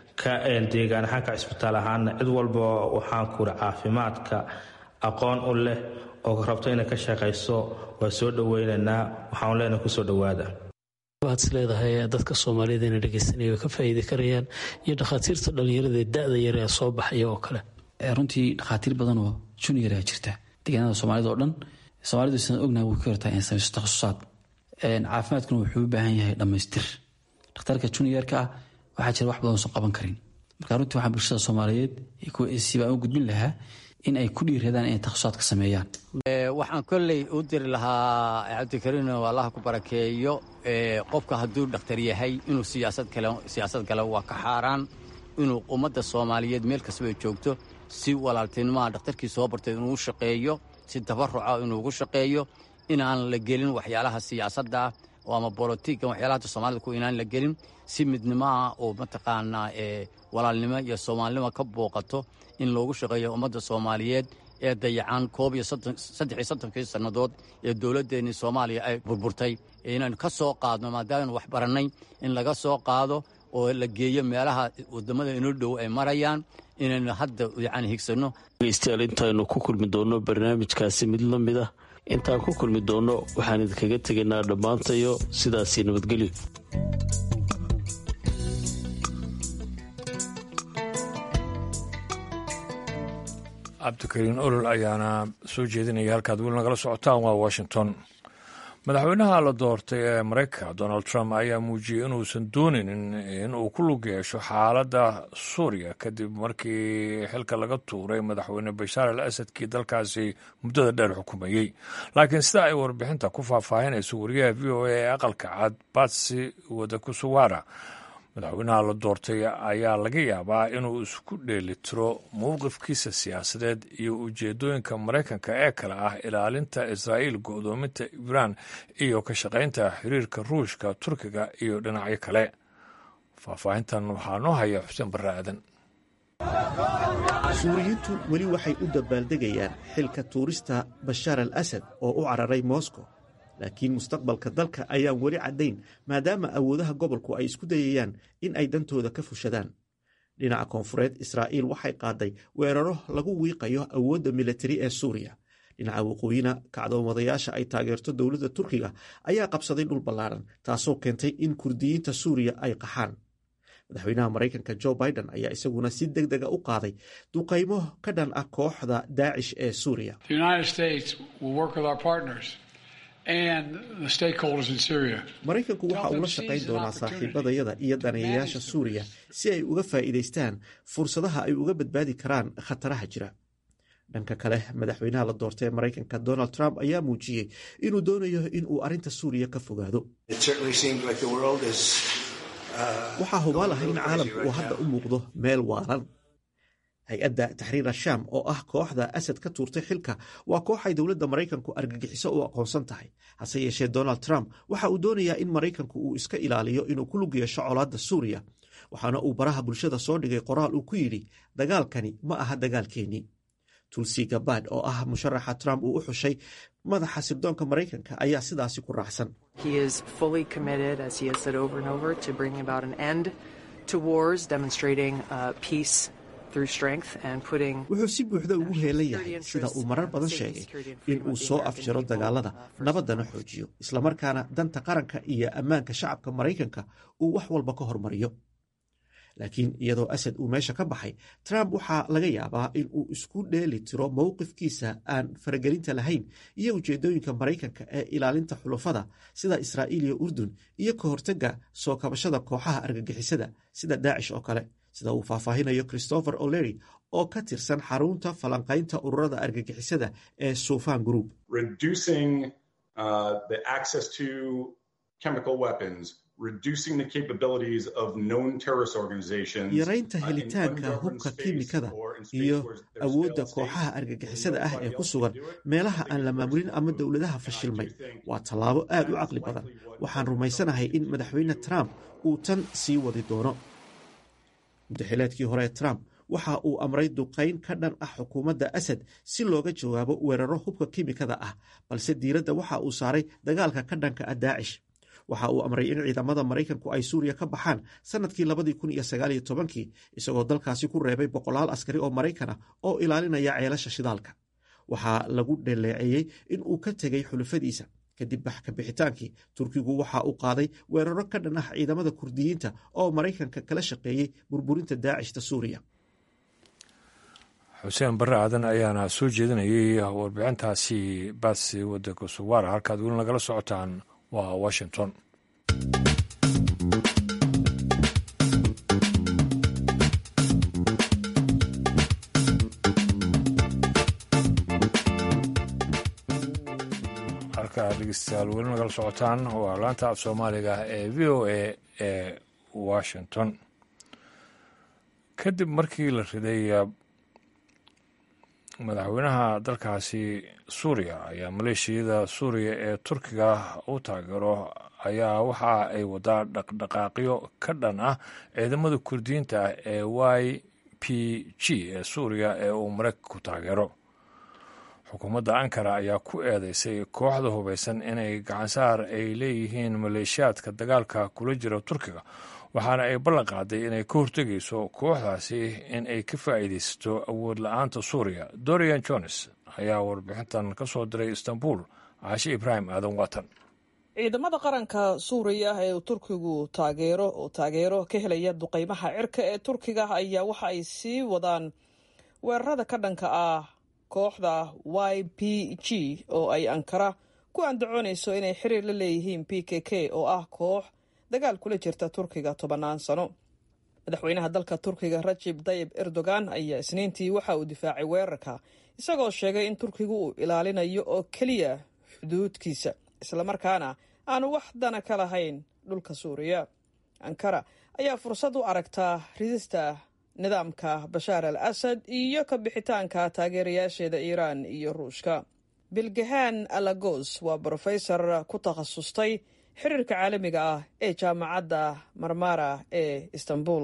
deegaan ahaanka cisbitaal ahaana cid walba waxaan kuri caafimaadka aqoon u leh oo rabto inay ka shaqayso waa soo dhoweynaynaa waxaan leenahay kusoo dhowaada
waad is leedahay dadka soomaalida ina dhegeysanaya way ka faa'iidi karayaan iyo dhakhaatiirta dhallinyarada ee da-da yar ee soo baxaya oo kale
runtii dhakhaatiir badan oo junior a jirta deegaanada soomaalida oo dhan soomaalidu sidaan ognahay way ka hortaa in samayso takhasusaad caafimaadkuna wuxuu u baahan yahay dhammaystir dhakhtarka juniorka ah waxaa jira wax badan soo qaban karin marka runtii waxaa bulshada soomaaliyeed kuwa sibaan u gudbin lahaa in ay ku dhiiradaan inay takhasusaadka sameeyaan
waxaan kolley u diri lahaa cabdikariin allaha ku barakeeyo qofka hadduu dhakhtar yahay inuu siyaasad galo waa ka xaaraan inuu ummadda soomaaliyeed meel kastaba joogto si walaaltinimaha dhakhtarkii soo bartay inuu shaqeeyo si tabaruca inuugu shaqeeyo inaan la gelin waxyaalaha siyaasadda oo ama bolotiga waxyaalaha soomaalida ku inaan la gelin si midnimaha oo mataqaanaa walaalnimo iyo soomaalinimo ka booqato in loogu shaqeeyo ummadda soomaaliyeed ee dayacan koob iyo saddex iyo soddonkii sannadood ee dowladdeennii soomaaliya ay burburtay inaynu ka soo qaadno maadaamanu wax barannay in laga soo qaado oo la geeyo meelaha wadamada inoo dhow ay marayaan inaynu hadda yani higsanno
dhegeystayaal intaaynu ku kulmi doonno barnaamijkaasi mid la mid ah intaan ku kulmi doonno waxaan idinkaga tegaynaa dhammaantayo sidaasii nabadgelyo
cabdikariin olol ayaana soo jeedinaya halkaad weli nagala socotaan waa washington madaxweynaha la doortay ee maraykanka donald trump ayaa muujiyey inuusan dooninin inuu ku lug yeesho xaaladda suuriya kadib markii xilka laga tuuray madaxweyne bashaar al asadkii dalkaasi muddada dheer xukumayey laakiin sida ay warbixinta ku faahfaahinayso wariyaha v o a ee aqalka cad batsi wadakusuwara madaxweynaha la doortay ayaa laga yaabaa inuu isku dheelitiro mowqifkiisa siyaasadeed iyo ujeedooyinka maraykanka ee kale ah ilaalinta israa'iil go'doominta iiraan iyo ka shaqaynta xiriirka ruushka turkiga iyo dhinacyo kale faahfaahintan waxaa noo haya xuseen barre aadan
suuriyiintu weli waxay u dabaaldegayaan xilka tuurista bashaar al asad oo u cararay moscow laakiin mustaqbalka dalka ayaan weli caddayn maadaama awoodaha gobolku ay isku dayayaan in ay dantooda ka fushadaan dhinaca koonfureed israa'iil waxay qaaday weeraro lagu wiiqayo awoodda militari ee suuriya dhinaca waqooyina kacdoomadayaasha ay taageerto dowladda turkiga ayaa qabsaday dhul ballaaran taasoo keentay in kurdiyiinta suuriya ay qaxaan madaxweynaha maraykanka jo biden ayaa isaguna si deg dega u qaaday duqaymo ka dhan ah kooxda daacish ee suuriya maraykanku waxa uu la shaqayn doonaa saaxiibadayada iyo daneeyayaasha suuriya si ay uga faa'iidaystaan fursadaha ay uga badbaadi karaan khataraha jira dhanka kale madaxweynaha la doortay ee maraykanka donald trump ayaa muujiyey inuu doonayo in uu arrinta suuriya ka fogaado waxaa hubaal ah in caalamku uu hadda u muuqdo meel waalan hay-adda taxriir ashaam oo ah kooxda asad ka tuurtay xilka waa koox ay dowladda maraykanku argagixiso u aqoonsan tahay hase yeeshee donald trump waxa uu doonayaa in maraykanku uu iska ilaaliyo inuu ku lug yeesho colaadda suuriya waxaana uu baraha bulshada soo dhigay qoraal uu ku yidhi dagaalkani ma aha dagaalkeennii tulsi gabad oo ah musharaxa trump uu u xushay madaxa sirdoonka maraykanka ayaa sidaasi ku raacsan wuxuu si buuxda ugu heelan yahay sida uu marar badan sheegay in uu soo afjaro dagaalada nabaddana xoojiyo islamarkaana danta qaranka iyo ammaanka shacabka maraykanka uu wax walba ka hormariyo laakiin iyadoo asad uu meesha ka baxay trump waxaa laga yaabaa in uu isku dheeli tiro mowqifkiisa aan faragelinta lahayn iyo ujeedooyinka maraykanka ee ilaalinta xulufada sida israa'iil iyo urdun iyo ka hortagga soo kabashada kooxaha argagixisada sida daacish oo kale sida uu faahfaahinayo christopher o'lery oo ka tirsan xarunta falanqaynta ururada argagixisada ee sufan group yaraynta helitaanka hubka kiimikada iyo awoodda kooxaha argagixisada ah ee ku sugan meelaha aan la maamulin ama dowladaha fashilmay waa tallaabo aad u caqli badan waxaan rumaysanahay in madaxweyne trump uu tan sii wadi doono mudaxileedkii hore trump waxa uu amray duqayn ka dhan ah xukuumadda asad si looga jawaabo weeraro hubka kiimikada ah balse diiradda waxa uu saaray dagaalka ka dhanka ah daacish waxa uu amray in ciidamada maraykanku ay suuriya ka baxaan sannadkii labadii kun iyo sagaaliyo tobankii isagoo dalkaasi ku reebay boqolaal askari oo maraykan ah oo ilaalinaya ceelasha shidaalka waxaa lagu dhaleeceeyey in uu ka tegey xulufadiisa kadib baxka bixitaankii turkigu waxa uu qaaday weeraro ka dhan ah ciidamada kurdiyiinta oo maraykanka kala shaqeeyey burburinta daacishta suuriya
xuseen barre aadan ayaana soo jeedinayay warbixintaasi baasi wadanka suwaara halkaad weli nagala socotaan waa washington halkaa dhegeystayaal weli nagala socotaan waa laanta af soomaaliga ee v o a ee washington kadib markii la riday madaxweynaha dalkaasi suuriya ayaa maleeshiyada suuriya ee turkiga u taageero ayaa waxa ay wadaa dhaqdhaqaaqyo ka dhan ah ciidamada kurdiyiinta ah ee y p g ee suuriya ee uu maraykanku taageero xukuumadda ankara ayaa ku eedeysay kooxda hubaysan inay gacansaar ay leeyihiin maleeshiyaadka dagaalka kula jira turkiga waxaana ay ballan qaaday inay ka hortegayso kooxdaasi in ay ka faa'iidaysato awood la-aanta suuriya dorian jones ayaa warbixintan ka soo diray istanbul caashe ibraahim aadan watan
ciidamada qaranka suuriya ee uu turkigu taageero oo taageero ka helaya duqeymaha cirka ee turkiga ayaa waxa ay sii wadaan weerarada ka dhanka ah kooxda y p g oo ay ankara ku andacoonayso inay xiriir la leeyihiin p k k oo ah koox dagaal kula jirta turkiga tobannaan sano madaxweynaha dalka turkiga rajib tayib erdogan ayaa isniintii waxa uu difaacay weerarka isagoo sheegay in turkigu uu ilaalinayo oo keliya xuduudkiisa islamarkaana aanu wax dana ka lahayn dhulka suuriya ankara ayaa fursad u aragtaa ridista nidaamka bashaar al asad iyo ka bixitaanka taageerayaasheeda iiraan iyo ruushka bilgahaan alagos waa brofesor ku takhasustay xiriirka caalamiga ah ee jaamacadda marmara ee istanbul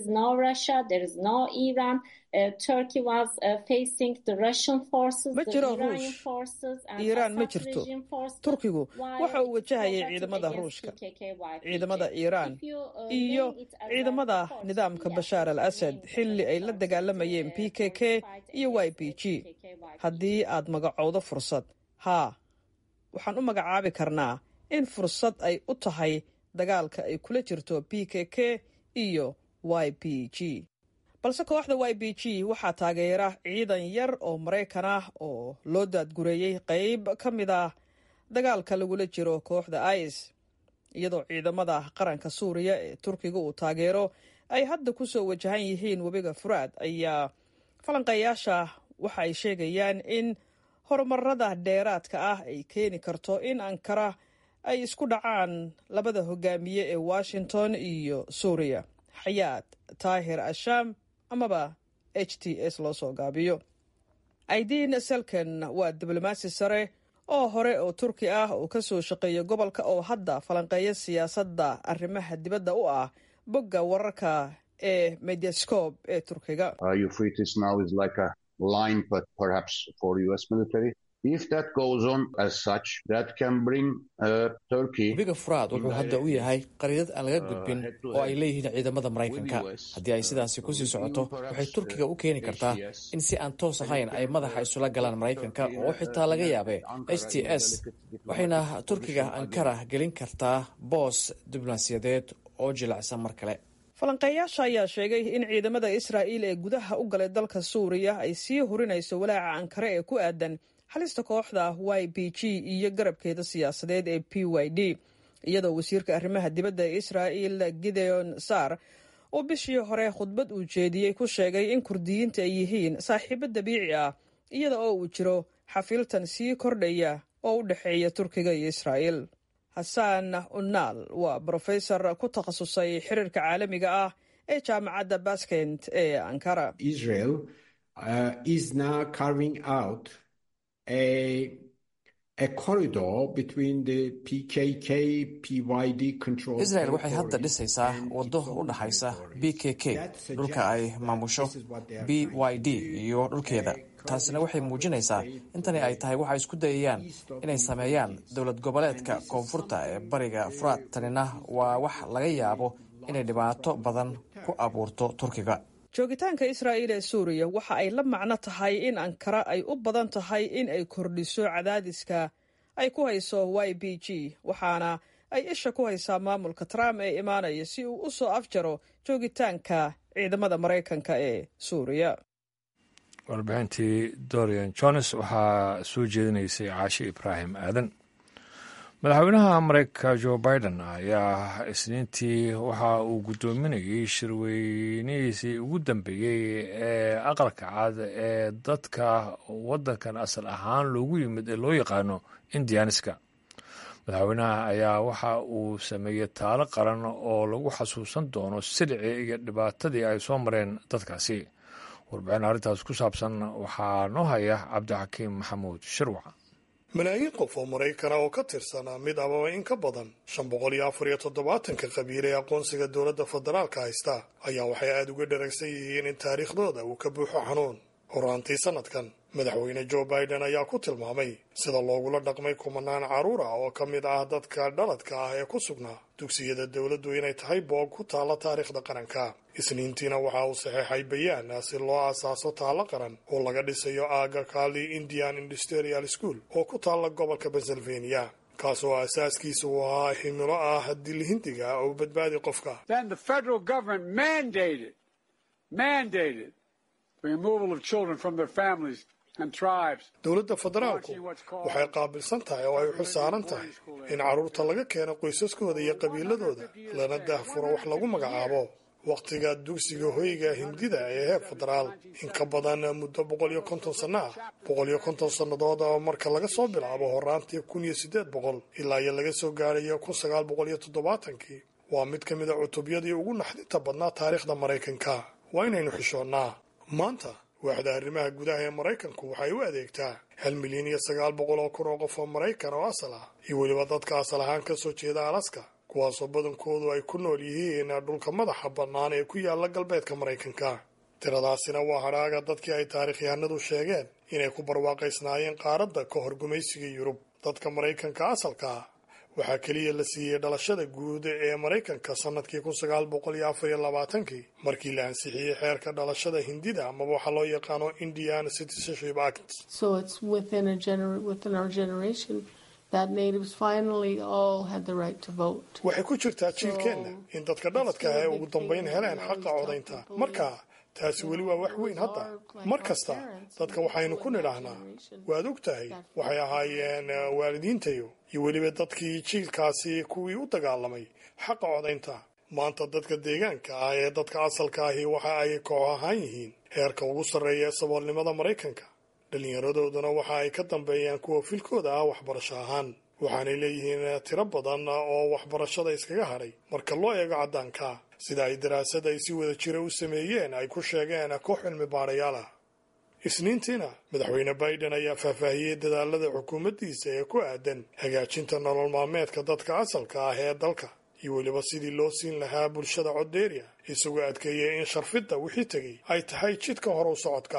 ma jiro ruush iiraan ma jirto turkigu waxa uu wajahayay ciidamada ruushka ciidamada iiraan iyo ciidamada nidaamka bashaar al asad xilli ay la dagaalamayeen p k k iyo y p g haddii aad magacowdo fursad haa waxaan u magacaabi karnaa in fursad ay u tahay dagaalka ay kula jirto p k k iyo y p g balse kooxda y b g waxaa taageera ciidan yar oo maraykan ah oo loo daadgureeyey qeyb ka mid ah dagaalka lagula jiro kooxda is iyadoo ciidamada qaranka suuriya ee turkiga uu taageero ay hadda ku soo wajahan yihiin webiga furaad ayaa falanqeeyaasha waxa ay sheegayaan in horumarada dheeraadka ah ay keeni karto in ankara ay isku dhacaan labada hogaamiye ee washington iyo suuriya xayaad taahir ashaam amaba h t s loo soo gaabiyo aidiin selken waa diblomaasi sare oo hore oo turki ah oo ka soo shaqeeya gobolka oo hadda falanqeeya siyaasadda arrimaha dibadda u ah bogga wararka ee mediascope ee turkiga
webiga furaad wuxuu hadda u yahay qariidad aan laga gudbin oo ay leeyihiin ciidamada maraykanka haddii ay sidaasi kusii socoto waxay turkiga u keeni kartaa in si aan toos ahayn ay madaxa isula galaan maraykanka oo xitaa laga yaabe h t s waxayna turkiga ankara gelin kartaa boos diblomaasiyadeed oo jilacsan mar kale
falanqeeyaasha ayaa sheegay in ciidamada israa'iil ee gudaha u galay dalka suuriya ay sii hurinayso walaaca ankare ee ku aadan halista kooxda y b g iyo garabkeeda siyaasadeed ee p y d iyadoo wasiirka arrimaha dibadda ee israa'il gideon sar uu bishii hore khudbad uu jeediyey ku sheegay in kurdiyiinta ay yihiin saaxiibo dabiici ah iyada oo uu jiro xafiiltan sii kordhaya oo u dhexeeya turkiga iyo israa'iil xasan unaal waa brofesor ku takhasusay xiriirka caalamiga ah ee jaamacadda baskent ee ankara
israel waxay hadda dhisaysaa waddo u dhaxaysa b k k dhulka ay maamusho b y d iyo dhulkeeda taasina waxay muujinaysaa intani ay tahay waxay isku dayayaan inay sameeyaan dowlad goboleedka koonfurta ee bariga furaad tanina waa wax laga yaabo inay dhibaato badan ku abuurto turkiga
joogitaanka israa'iil ee suuriya waxa ay la macno tahay in ankara ay u badan tahay in ay kordhiso cadaadiska ay ku hayso y b g waxaana ay isha ku haysaa maamulka trump ee imaanaya si uu u soo afjaro joogitaanka ciidamada maraykanka ee suuriya
warbixintii dorian jones waxaa soo jeedinaysay caashi ibraahim aadan madaxweynaha mareykanka jo biden ayaa isniintii waxa uu guddoominayay shirweynihiisii ugu dambeeyey ee aqalka cad ee dadka waddankan asal ahaan loogu yimid ee loo yaqaano indianiska madaxweynaha ayaa waxa uu sameeyey taalo qaran oo lagu xasuusan doono silicii iyo dhibaatadii ay soo mareen dadkaasi warbixin arrintaas ku saabsan waxaa noo haya cabdixakiim maxamuud shirwac
malaayiin qof oo maraykana oo ka tirsanaa mid amaba in ka badan shan boqol iyo afar iyo toddobaatanka qabiil ee aqoonsiga dowladda federaalka haysta ayaa waxay aada uga dharagsan yihiin in taariikhdooda uu ka buuxo xanuun horaantii sanadkan madaxweyne jo biden ayaa ku tilmaamay sida loogula dhaqmay kumanaan carruur ah oo ka mid ah dadka dhaladka ah ee ku sugnaa dugsiyada dowladdu inay tahay boog ku taalla taariikhda qaranka isniintiina waxa uu saxeexay bayaan si loo aasaaso taallo qaran oo laga dhisayo aaga kali indian industrial school oo ku taalla gobolka pennsylvania kaas oo asaaskiisa uu ahaa himilo ah dilhindiga oo badbaadi qofka dowladda federaalku waxay qaabilsan tahay oo ay xil saaran tahay in carruurta laga keeno qoysaskooda iyo qabiiladooda lana daahfuro wax lagu magacaabo wakhtiga dugsiga hoyga hindida ee heer federaal in ka badan muddo boqol iyo konton sanno ah boqol iyo konton sannadood oo marka laga soo bilaabo horaantii kun iyo siddeed boqol ilaa iyo laga soo gaarayo kun sagaal boqol iyo toddobaatankii waa mid ka mid a cutubyadii ugu naxdinta badnaa taariikhda maraykanka waa inaynu xishoonnaa maanta waaxda arrimaha gudaha ee maraykanku waxay u adeegtaa hal milyan iyo sagaal boqol oo kun oo qof oo maraykan oo asal ah iyo weliba dadka asal ahaan ka soo jeeda alaska kuwaasoo badankoodu ay ku nool yihiin dhulka madaxa bannaan ee ku yaala galbeedka maraykanka tiradaasina waa hadhaaga dadkii ay taarikhyahanadu sheegeen inay ku barwaaqaysnaayeen qaaradda ka hor gumaysiga yurub dadka maraykanka asalka ah waxaa keliya la siiyey dhalashada guud ee maraykanka sannadkii kun sagaal boqol iyo afar iyo labaatankii markii la ansixiyey xeerka dhalashada hindida amaba waxaa loo yaqaano indian citizenship act waxay ku jirtaa jiilkeenna in dadka dhaladka ah ay ugu dambayn heleen xaqa codaynta marka taasi weli waa wax weyn hadda mar kasta dadka waxaynu ku nidhaahnaa waad og tahay waxay ahaayeen waalidiintayo iyo weliba dadkii jiilkaasi kuwii u dagaalamay xaqa codaynta maanta dadka deegaanka ah ee dadka asalka ahi waxa ay koox ahaan yihiin heerka ugu sarreeya ee saboolnimada maraykanka dhallinyaradooduna waxa ay ka dambeeyaan kuwa filkooda ah waxbarasho ahaan waxaanay leeyihiin tiro badan oo waxbarashada iskaga hadhay marka loo eego caddaanka sida ay daraasad ay si wada jira u sameeyeen ay ku sheegeen koox cilmi baadhayaal ah isniintiina madaxweyne biden ayaa faahfaahiyey dadaalada xukuumaddiisa ee ku aadan hagaajinta nolol maalmeedka dadka asalka ah ee dalka iyo weliba sidii loo siin lahaa bulshada coddeeriya isagoo adkeeyey in sharfidda wixii tegey ay tahay jidka hore u socodka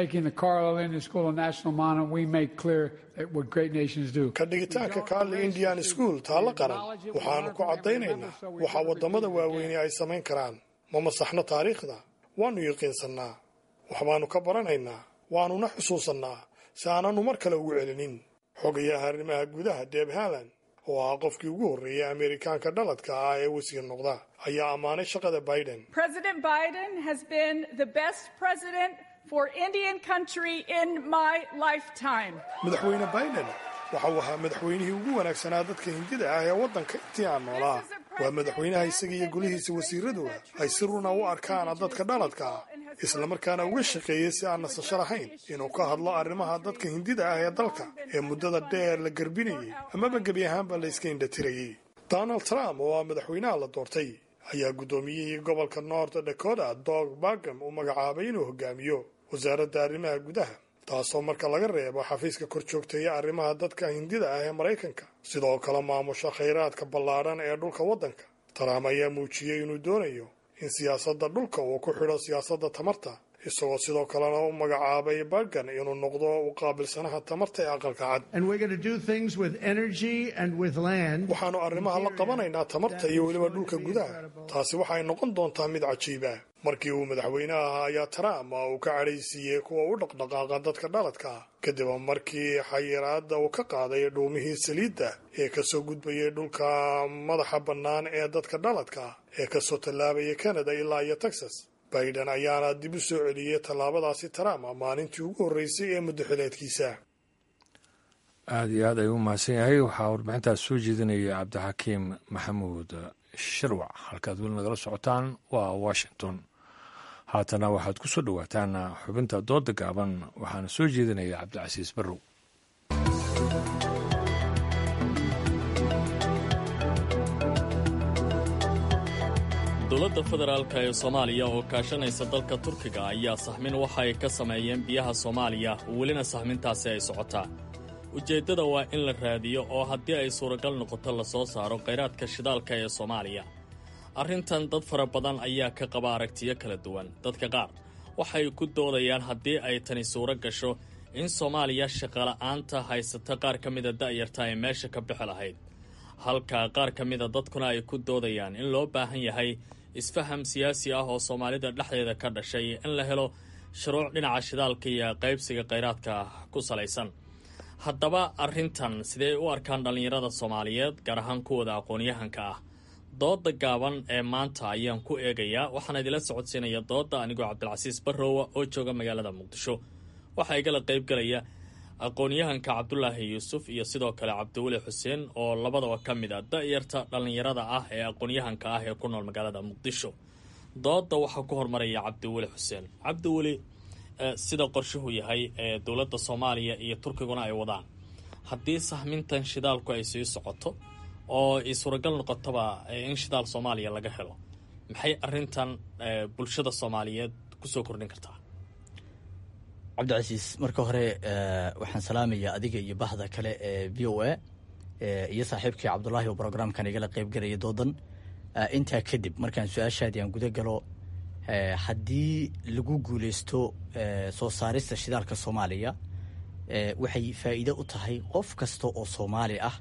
ka dhigitaanka carli indian school taalla qaran waxaannu ku caddaynaynaa waxa waddamada waaweyne ay samayn karaan ma masaxno taariikhda waannu yaqiinsannaa waxbaannu ka baranaynaa waannuna xusuusannaa si aanannu mar kale ugu celinin xogayaha arrimaha gudaha deb haland oo ah qofkii ugu horreeyay ameerikaanka dhaladka ah ee wasiir noqda ayaa ammaanay shaqada biden madaxweyne biden waxa uu ahaa madaxweynihii ugu wanaagsanaa dadka hindida ah ee waddanka intii aan noolaa waa madaxweynaha isaga iyo golihiisa wasiiraduba ay si runa u arkaan dadka dhaladka ah islamarkaana uga shaqeeyey si aan nasasho lahayn inuu ka hadlo arrimaha dadka hindida ah ee dalka ee muddada dheer la garbinayay amaba gebi ahaanba la iska indhatirayay donald trump oo ah madaxweynaha la doortay ayaa guddoomiyihii gobolka north dakota dog bagam u magacaabay inuu hogaamiyo wasaaradda arrimaha gudaha taasoo marka laga reebo xafiiska kor joogteeya arrimaha dadka hindida ah ee maraykanka sidoo kale maamusha khayraadka ballaadhan ee dhulka waddanka trump ayaa muujiyey inuu doonayo in siyaasadda dhulka uu ku xidho siyaasadda tamarta isagoo sidoo kalena u magacaabay bagan inuu noqdo u qaabilsanaha tamarta ee aqalka cad waxaannu arrimaha la qabanaynaa tamarta iyo weliba dhulka gudaha taasi waxay noqon doontaa mid cajiiba markii uu madaxweyne ahaa ayaa trump uu ka cadhaysiiyey kuwa u dhaqdhaqaaqa dadka dhaladka ah kadib markii xayiraadda uu ka qaaday dhuumihii saliidda ee kasoo gudbayay dhulka madaxa bannaan ee dadka dhaladka ah ee kasoo tallaabaya canada ilaa iyo texas biden ayaana dib u soo celiyey tallaabadaasi trump maalintii ugu horreysay ee muddaxileedkiisa
aada iyo aad ayuu u mahadsan yahay waxaa warbixintaas soo jeedinaya cabdixakiim maxamuud shirwac halkaad weli nagala socotaan waa washington haatana waxaad ku soo dhowaataan xubinta dooda gaaban waxaana soo jeedinaya cabdicasiis barrow
dowladda federaalk ee soomaaliya oo kaashanaysa dalka turkiga ayaa saxmin waxa ay ka sameeyeen biyaha soomaaliya welina saxmintaasi ay socotaa ujeeddada waa in la raadiyo oo haddii ay suuragal noqoto la soo saaro khayraadka shidaalka ee soomaaliya arrintan dad fara badan ayaa ka qaba aragtiyo kala duwan dadka qaar waxay ku doodayaan haddii ay tani suuro gasho in soomaaliya shaqola'aanta haysata qaar ka mida da'yarta ay meesha ka bixi lahayd halka qaar ka mida dadkuna ay ku doodayaan in loo baahan yahay isfaham siyaasi ah oo soomaalida dhexdeeda ka dhashay in la helo shuruuc dhinaca shidaalka iyo qaybsiga khayraadka ku salaysan haddaba arrintan sidee u arkaan dhallinyarada soomaaliyeed gaar ahaan kuwooda aqoon-yahanka ah dooda gaaban ee maanta ayaan ku eegayaa waxaana idila socodsiinaya dooda anigoo cabdilcasiis barrowa oo jooga magaalada muqdisho waxaa igala qaybgalaya aqoon-yahanka cabdulaahi yuusuf iyo sidoo kale cabdiweli xuseen oo labadaba ka mid a da-yarta dhallinyarada ah ee aqoon-yahanka ah ee ku nool magaalada muqdisho dooda waxaa ku hormaraya cabdiweli xuseen cabdiweli sida qorshuhu yahay ee dowladda soomaaliya iyo turkiguna ay wadaan haddii sahmintan shidaalku ay sii socoto oo ay suuragal noqotoba in shidaal soomaaliya laga helo maxay arintan bulshada soomaaliyeed kusoo kordhin kartaa
cabdicasiis marka hore waxaan salaamayaa adiga iyo bahda kale ee v o a iyo saaxiibkii cabdulaahi oo brograamkan igala qeybgalaya doodan intaa kadib markaan su-aashaadii aan guda galo haddii lagu guuleysto soo saarista shidaalka soomaaliya waxay faa'iido u tahay qof kasta oo soomaali ah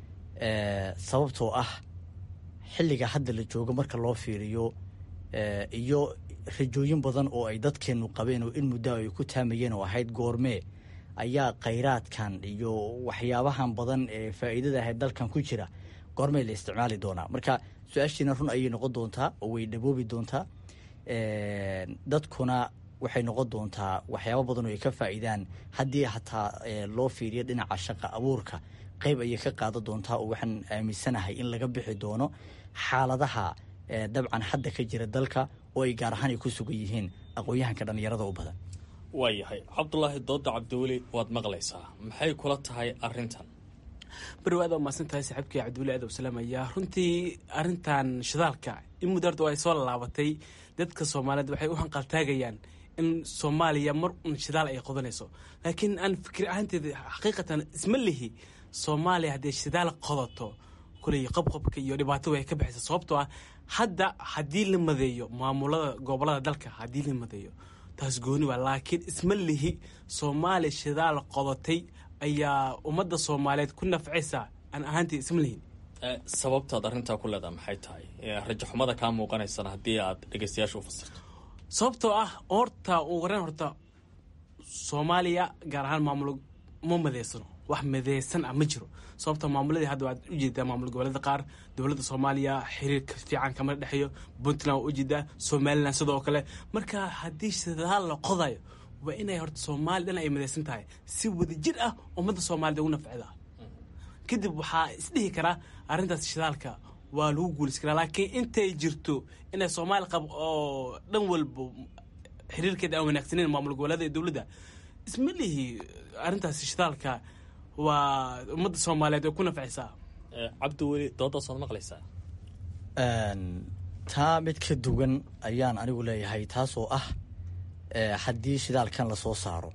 sababtoo ah xilliga hadda la joogo marka loo fiiriyo iyo rajooyin badan oo ay dadkeennu qabeen oo in muddo ay ku taamayeen oo ahayd goormee ayaa khayraadkan iyo waxyaabahan badan ee faa'iidada ahayd dalkan ku jira goormee la isticmaali doonaa marka su-aashiina run ayay noqon doontaa oo way dhaboobi doontaa dadkuna waxay noqon doontaa waxyaabo badan oo ay ka faa'iidaan haddii hataa loo fiiriyo dhinaca shaqa abuurka qayb ayay ka qaadan doontaa oo waxaan aaminsanahay in laga bixi doono xaaladaha dabcan hadda ka jira dalka oo ay gaar ahaan ay ku sugan yihiin aqoon-yahanka dhallinyarada u badan
waayahay cabdulaahi dooda cabdiweli waad maqlaysaa maxay kula tahay arrintan
barrow aad umaasan tahay saaxiibkii cabdiweli aad salaamaya runtii arintan shidaalka in muddo horta ay soo laabatay dadka soomaaliyeed waxay u hanqaltaagayaan in soomaaliya mar un shidaal ay qodanayso laakiin aan fikir ahaanteeda xaqiiqatan isma lihi soomaaliya haddii shidaal qodato kuley qabqabka iyo dhibaato way ka baxaysa sababtoo ah hadda haddii la madeeyo maamulada gobolada dalka haddii la madeeyo taas gooni waa laakiin isma lihi soomaaliya shidaal qodatay ayaa ummadda soomaaliyeed ku nafcaysa aan ahaantii isma lihin
sababtaad arrintaa ku leedaha maxay tahay rajaxumada kaa muuqanaysana haddii aad dhegeystayaasha u fasirto
sababtoo ah horta ugu horeen horta soomaaliya gaar ahaan maamul ma madeysano wax madeysan ah ma jiro sababta maamuladii hadda waad ujeedaa maamul goboleeda qaar dowladda soomaaliya xiriirka fiican kama dhexeeyo puntland waa ujeedaa somalilan sidoo kale marka haddii shidaal la qodayo waa inay horta soomaaliya dhan ay madeysan tahay si wadajir ah ummadda soomaaliyed ugu nafcida kadib waxaa isdhihi karaa arrintaas shidaalka waa lagu guulis karaa laakiin intay jirto inay soomaali qab oo dhan walba xiriirkeeda aan wanaagsaneyn maamul goboleeda ee dowladda isma lihi arrintaas shidaalka waa ummadda soomaaliyeed way ku nafcaysaa
cabdiweli doodaas waad maqlaysaa
taa mid ka duwan ayaan anigu leeyahay taasoo ah haddii shidaalkan lasoo saaro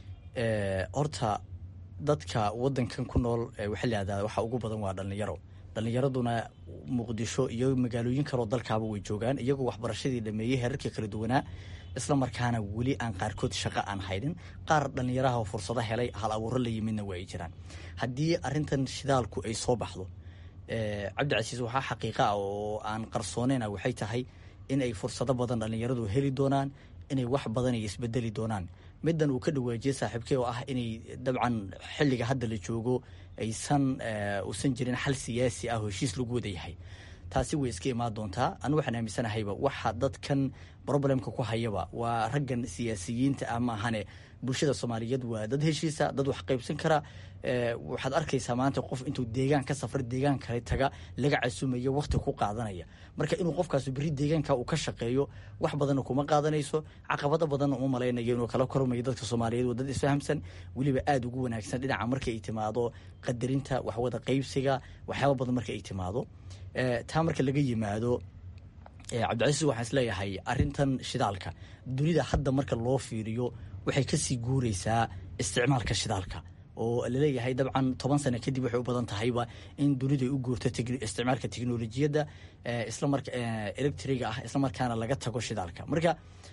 horta dadka wadankan ku nool waxaa layihahdaa waxa ugu badan waa dhallinyaro dhallinyaraduna muqdisho iyo magaalooyin kaloo dalkaaba way joogaan iyagoo waxbarashadii dhameeyey heerarkii kala duwanaa isla markaana weli aan qaarkood shaqo aan haynin qaar dhallinyaraha oo fursado helay hal abuuro la yimidna waa ay jiraan haddii arintan shidaalku ay soo baxdo cabdicasiis waxaa xaqiiqa ah oo aan qarsooneyna waxay tahay in ay fursado badan dhallinyaradu heli doonaan inay wax badan ay isbedeli doonaan middan uu ka dhawaajiyey saaxiibkey oo ah inay dabcan xilliga hadda la joogo aysan uusan jirin xal siyaasi ah oo heshiis lagu wada yahay taasi way iska imaan doontaa anu waxaan aaminsanahayba waxa dadkan problemka ku hayaba waa raggan siyaasiyiinta ah maahane bulshada soomaaliyeed waa dad heshiisa dad wax qaybsan kara waxaad arkaysaa maanta qof intuu deegaan ka safra deegaan kale taga laga casumayo wakti ku qaadanaya marka inuu qofkaas beri deegaanka uu ka shaqeeyo wax badanna kuma qaadanayso caqabado badanna uma malaynayo inuu kala kormayo dadka soomaaliyeed waa dad isfahamsan weliba aada ugu wanaagsan dhinaca marka ay timaado qadarinta waxwada qaybsiga waxyaaba badan marka ay timaado taa marka laga yimaado cabdicasiis waxaan isleeyahay arintan shidaalka dunida hadda marka loo fiiriyo waxay kasii guureysaa isticmaalka shidaalka oo laleeyahay dabcan toban sano kadib waxay u badan tahayba in dunidu ay u guurto isticmaalka teknolojiyadda islamar electriga ah isla markaana laga tago shidaalka marka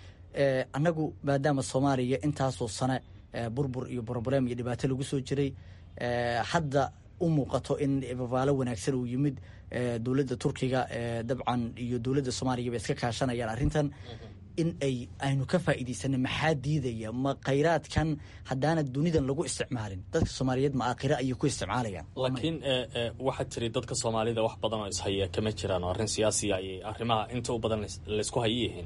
annagu maadaama soomaaliya intaasoo sane burbur iyo broblem iyo dhibaato lagu soo jiray hadda u muuqato in babaalo wanaagsan uu yimid dowladda turkiga dabcan iyo dowladda soomaaliyaba iska kaashanayaan arrintan in ay aynu ka faa'iidaysana maxaa diidaya ma khayraadkan haddaana dunidan lagu isticmaalin dadka soomaaliyeed ma aakhira ayay ku isticmaalayaan
laakiin waxaad tiri dadka soomaalida wax badan oo ishaya kama jiraan oo arrin siyaasiya ayay arrimaha inta u badan laysku hayi yihiin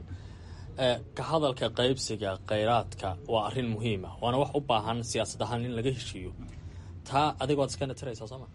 ka hadalka qaybsiga khayraadka waa arrin muhiima waana wax u baahan siyaasad ahaan in laga heshiiyo taa adigood iskana tiraysaa sooma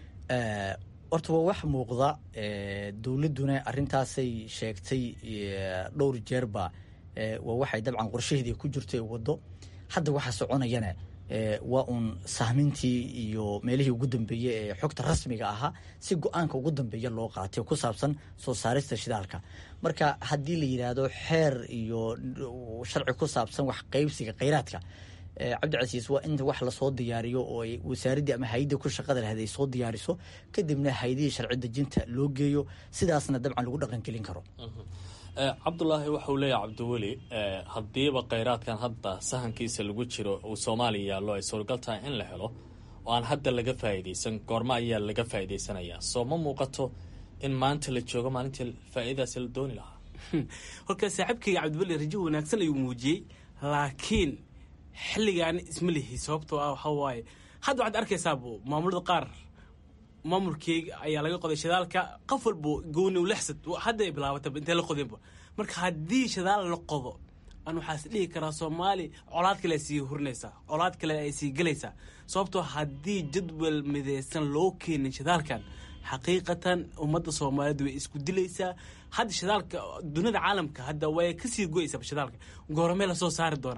horta waa wax muuqda dowladduna arrintaasay sheegtay dhowr jeerba waa waxay dabcan qorshaheedii ku jirto ee waddo hadda waxaa soconayana waa uun sahmintii iyo meelihii ugu dambeeyey ee xogta rasmiga ahaa si go-aanka ugu dambeeya loo qaatay ku saabsan soo saarista shidaalka marka haddii la yidhaahdo xeer iyo sharci ku saabsan wax qaybsiga khayraadka cabdicasiis waa in wax lasoo diyaariyo oo ay wasaaraddii ama hay-adii ku shaqada lahayd ay soo diyaariso kadibna hay-adihii sharci dejinta loo geeyo sidaasna dabcan lagu dhaqangelin karo
cabdulaahi waxauu leeyahay cabdiweli haddiiba khayraadkan hadda sahankiisa lagu jiro uu soomaaliya yaallo ay suuragal tahay in la helo oo aan hadda laga faa'iidaysan goormo ayaa laga faa'iidaysanayaa soo ma muuqato in maanta la joogo maalintii faa'iidadaasi la dooni lahaa
holka saaxiibkayga cabdiweli rajo wanaagsan ayuu muujiyey laakiin xilligaani isma lihi sababtoo ah waxaa waaye hadda waxaad arkaysaabo maamulada qaar maamulkeyga ayaa laga qoday shidaalka qof walbo gooni lexsad hadda ay bilaabataba intay la qodeenba marka haddii shidaal la qodo aan waxaas dhihi karaa soomaali colaad kale ay sii hurinaysaa colaad kale ay sii gelaysaa sababtoo haddii jadwal mideysan loo keenin shidaalkan xaqiiqatan ummadda soomaaliyeed way isku dilaysaa hadda shidaalka dunida caalamka hadda way kasii goyaysaa shidaalka goormee lasoo saari doonaa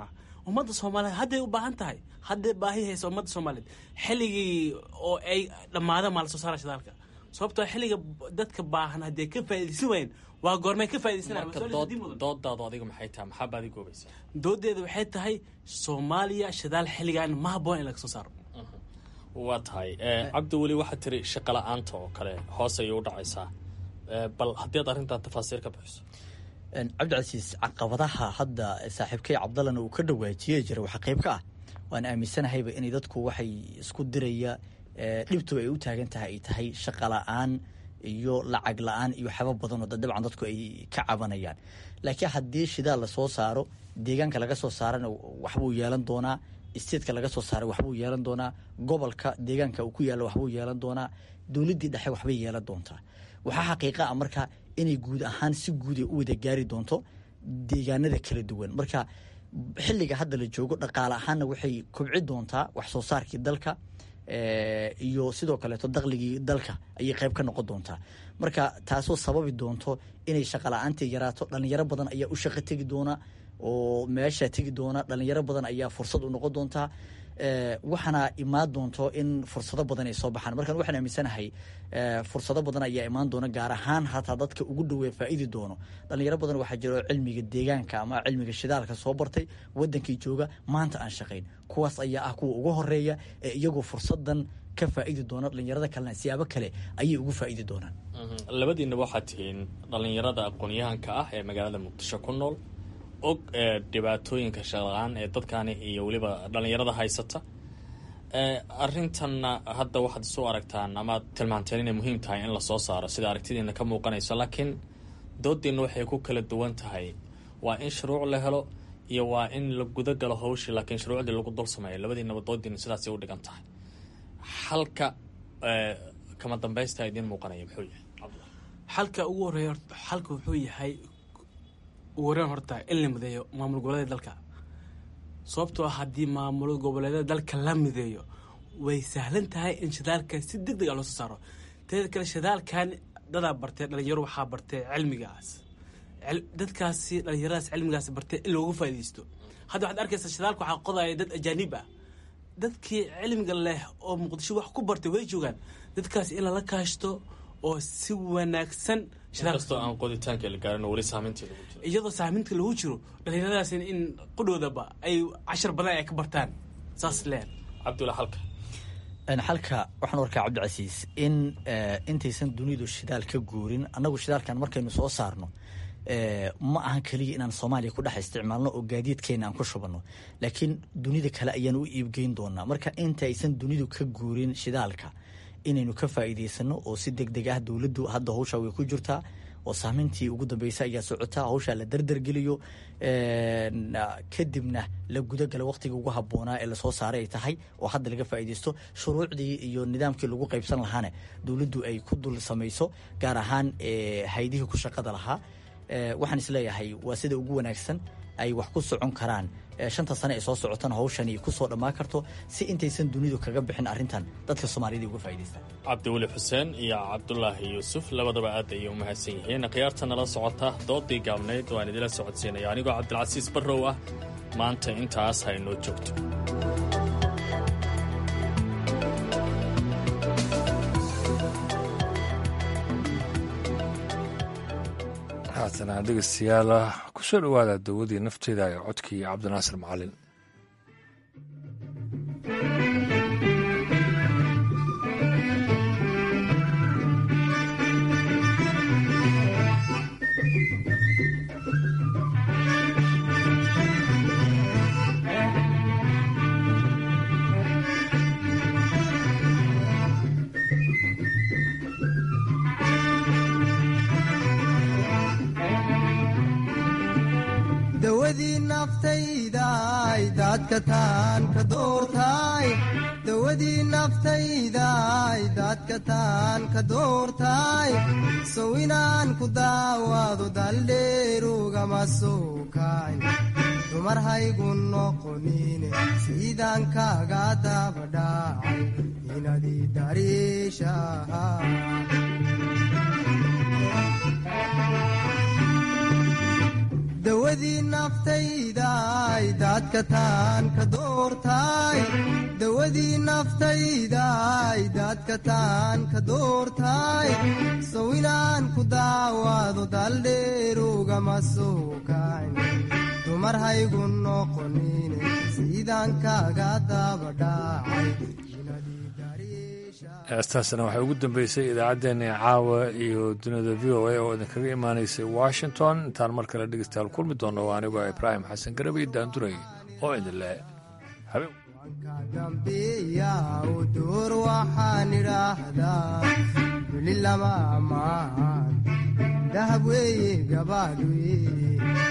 ummadda soomaaliyeed hadday u baahan tahay hadday baahi haysa ummadda soomaaliyeed xilligii oo ay dhammaada maa la soo saara shidaalka sababtoo xilliga dadka baahan haddii ka faa'iidaysan waayeen waa goormay ka
doodaadu adiga maxay tahay maxaa baadi goobaysa
doodeeda waxay tahay soomaaliya shidaal xilligan ma habboon in laga soo saaro
waa tahay cabdi weli waxaad tiri shaqo la-aanta oo kale hoos ayay u dhacaysaa bal haddii aad arrintan tafaasiir ka bixiso
cabdicasiis caqabadaha hadda saaxiibkay cabdallana uu ka dhawaajiye jira waxaa qayb ka ah waan aaminsanahayba inay dadku waxay isku diraya dhibtu ay u taagan tahay ay tahay shaqa la-aan iyo lacag la-aan iyo waxyaaba badan oo dabcan dadku ay ka cabanayaan laakiin haddii shidaal lasoo saaro deegaanka laga soo saarana waxbuu yeelan doonaa isteedka laga soo saaray waxbuu yeelan doonaa gobolka deegaanka uu ku yaalla waxbuu yeelan doonaa dowladdii dhexe waxbay yeelan doontaa waxaa xaqiiqa ah marka inay guud ahaan si guud ay u wada gaari doonto deegaanada kala duwan marka xilliga hadda la joogo dhaqaale ahaanna waxay kobci doontaa wax soo saarkii dalka iyo sidoo kaleeto daqligii dalka ayay qayb ka noqon doontaa marka taasoo sababi doonto inay shaqa la-aantii yaraato dhalinyaro badan ayaa u shaqo tegi doona oo meesha tegi doona dhalinyaro badan ayaa fursad u noqon doontaa waxaana imaan doonto in fursado badan ay soo baxaan markaan waxaan aaminsanahay fursado badan ayaa imaan doona gaar ahaan hataa dadka ugu dhowee faa'iidi doono dhalinyaro badan waxaa jiro cilmiga deegaanka ama cilmiga shidaalka soo bartay wadankii jooga maanta aan shaqayn kuwaas ayaa ah kuwa ugu horeeya ee iyagoo fursadan ka faa'iidi doona dhalinyarada kalena siyaabo kale ayay ugu faa'iidi doonaan
labadiinaba waxaad tihiin dhalinyarada aqoon-yahanka ah ee magaalada muqdisho ku nool og ee dhibaatooyinka shaqla-aan ee dadkani iyo weliba dhalinyarada haysata arintanna hadda waxaad isu aragtaan amaad tilmaanteen inay muhiim tahay in lasoo saaro sida aragtidiina ka muuqanayso laakiin doodiina waxay ku kala duwan tahay waa in shuruuc la helo iyo waa in la guda galo hawshii laakiin shuruucdii lagu dul sameeyo labadiinaba doodiina sidaasay u dhigan tahay xalka kama dambaysta idiin muuqanaya muxuu yahay
xalka ugu horeeya xalka wuxuu yahay ugu horeen horta in la mideeyo maamul goboleeda dalka sababtoo haddii maamul goboleedyada dalka la mideeyo way sahlan tahay in shidaalka si deg deg a loo soo saaro teeda kale shidaalkan dadaa bartee dhalinyaro waxaa bartee cilmigaas dadkaasi dhalinyaradaas cilmigaas bartee in loogu faaidaysto hadda waxaad arkaysaa shidaalka waxaa qodaya dad ajaanib ah dadkii cilmiga leh oo muqdisho wax ku bartay way joogaan dadkaas in lala kaashto oo si wanaagsan
inkastoo aan qoditaanka la gaarin weli saameyntii lagu jiro
iyadoo saameynta lagu jiro dhalinyaradaas in qudhoodaba ay cashar badan ay ka bartaan saas leen
cabdulla xalka
xalka waxaan warkaa cabdicasiis in intaysan dunidu shidaal ka guurin annagu shidaalkan markaynu soo saarno ma ahan keliya inaan soomaaliya ku dhex isticmaalno oo gaadiidkeena aan ku shubanno laakiin dunida kale ayaan u iibgeyn doonaa marka intaysan dunidu ka guurin shidaalka inaynu ka faa'iidaysano oo si deg deg ah dowladdu hadda hawshaa way ku jirtaa oo saameyntii ugu dambeysay ayaa socotaa hawshaa la dardargeliyo kadibna la gudagala waqtiga ugu habboonaa ee lasoo saaray ay tahay oo hadda laga faa'iidaysto shuruucdii iyo nidaamkii lagu qaybsan lahaana dowladdu ay ku dul samayso gaar ahaan haydihii ku shaqada lahaa waxaan isleeyahay waa sida ugu wanaagsan ay wax ku socon karaan shanta sane ee soo socotana hawshani kusoo dhammaan karto si intaysan dunidu kaga bixin arrintan dadka soomaaliyada uga faa'idaystaan
cabdiweli xuseen iyo cabdulaahi yuusuf labadaba aad ayay u mahadsan yihiin khiyaarta nala socota doodii gaabnayd waan idila socodsiinaya anigoo cabdilcasiis barrow ah maanta intaas ha inoo joogto
haatana dhegeystayaal kusoo dhowaada dawadii nafteeda ee codkii cabdinaasir macalin
dawadii naftaydaay daadka taan ka doortaay dawadii naftaydaay daadka taan ka doortaay sow inaan ku daawaado daldheerugama soo kaay dumar haygu noqonine siidaan kaaga dabadhaacay inadii dariishaha dawadii naftaydaay daad daadka taan ka doortaay dawadii naftaydaay daadka taan ka doortaay sow inaan ku daawaado daldheerugama soo kacin dumar haygu noqonine sidaan kaaga dabadhaacay
heestaasna waxay ugu dambeysay idaacaddeenii caawa iyo dunida v o a oo idinkaga imaanaysay washington intaan mar kale dhegeystayaal kulmi doonno waa anigoo ibraahim xasan garabay daanduray oo idin leh
door waxaan idhaahdaa weli lama ammaan dahab weeye gabaadh weye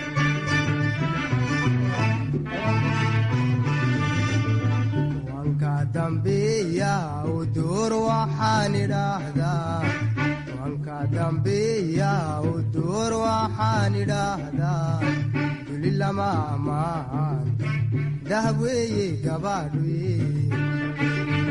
dambiya door waxaan idhaahdaa wanka dambiya door waxaan idhaahdaa duli lama ammaan dahab weeye gabaadh weye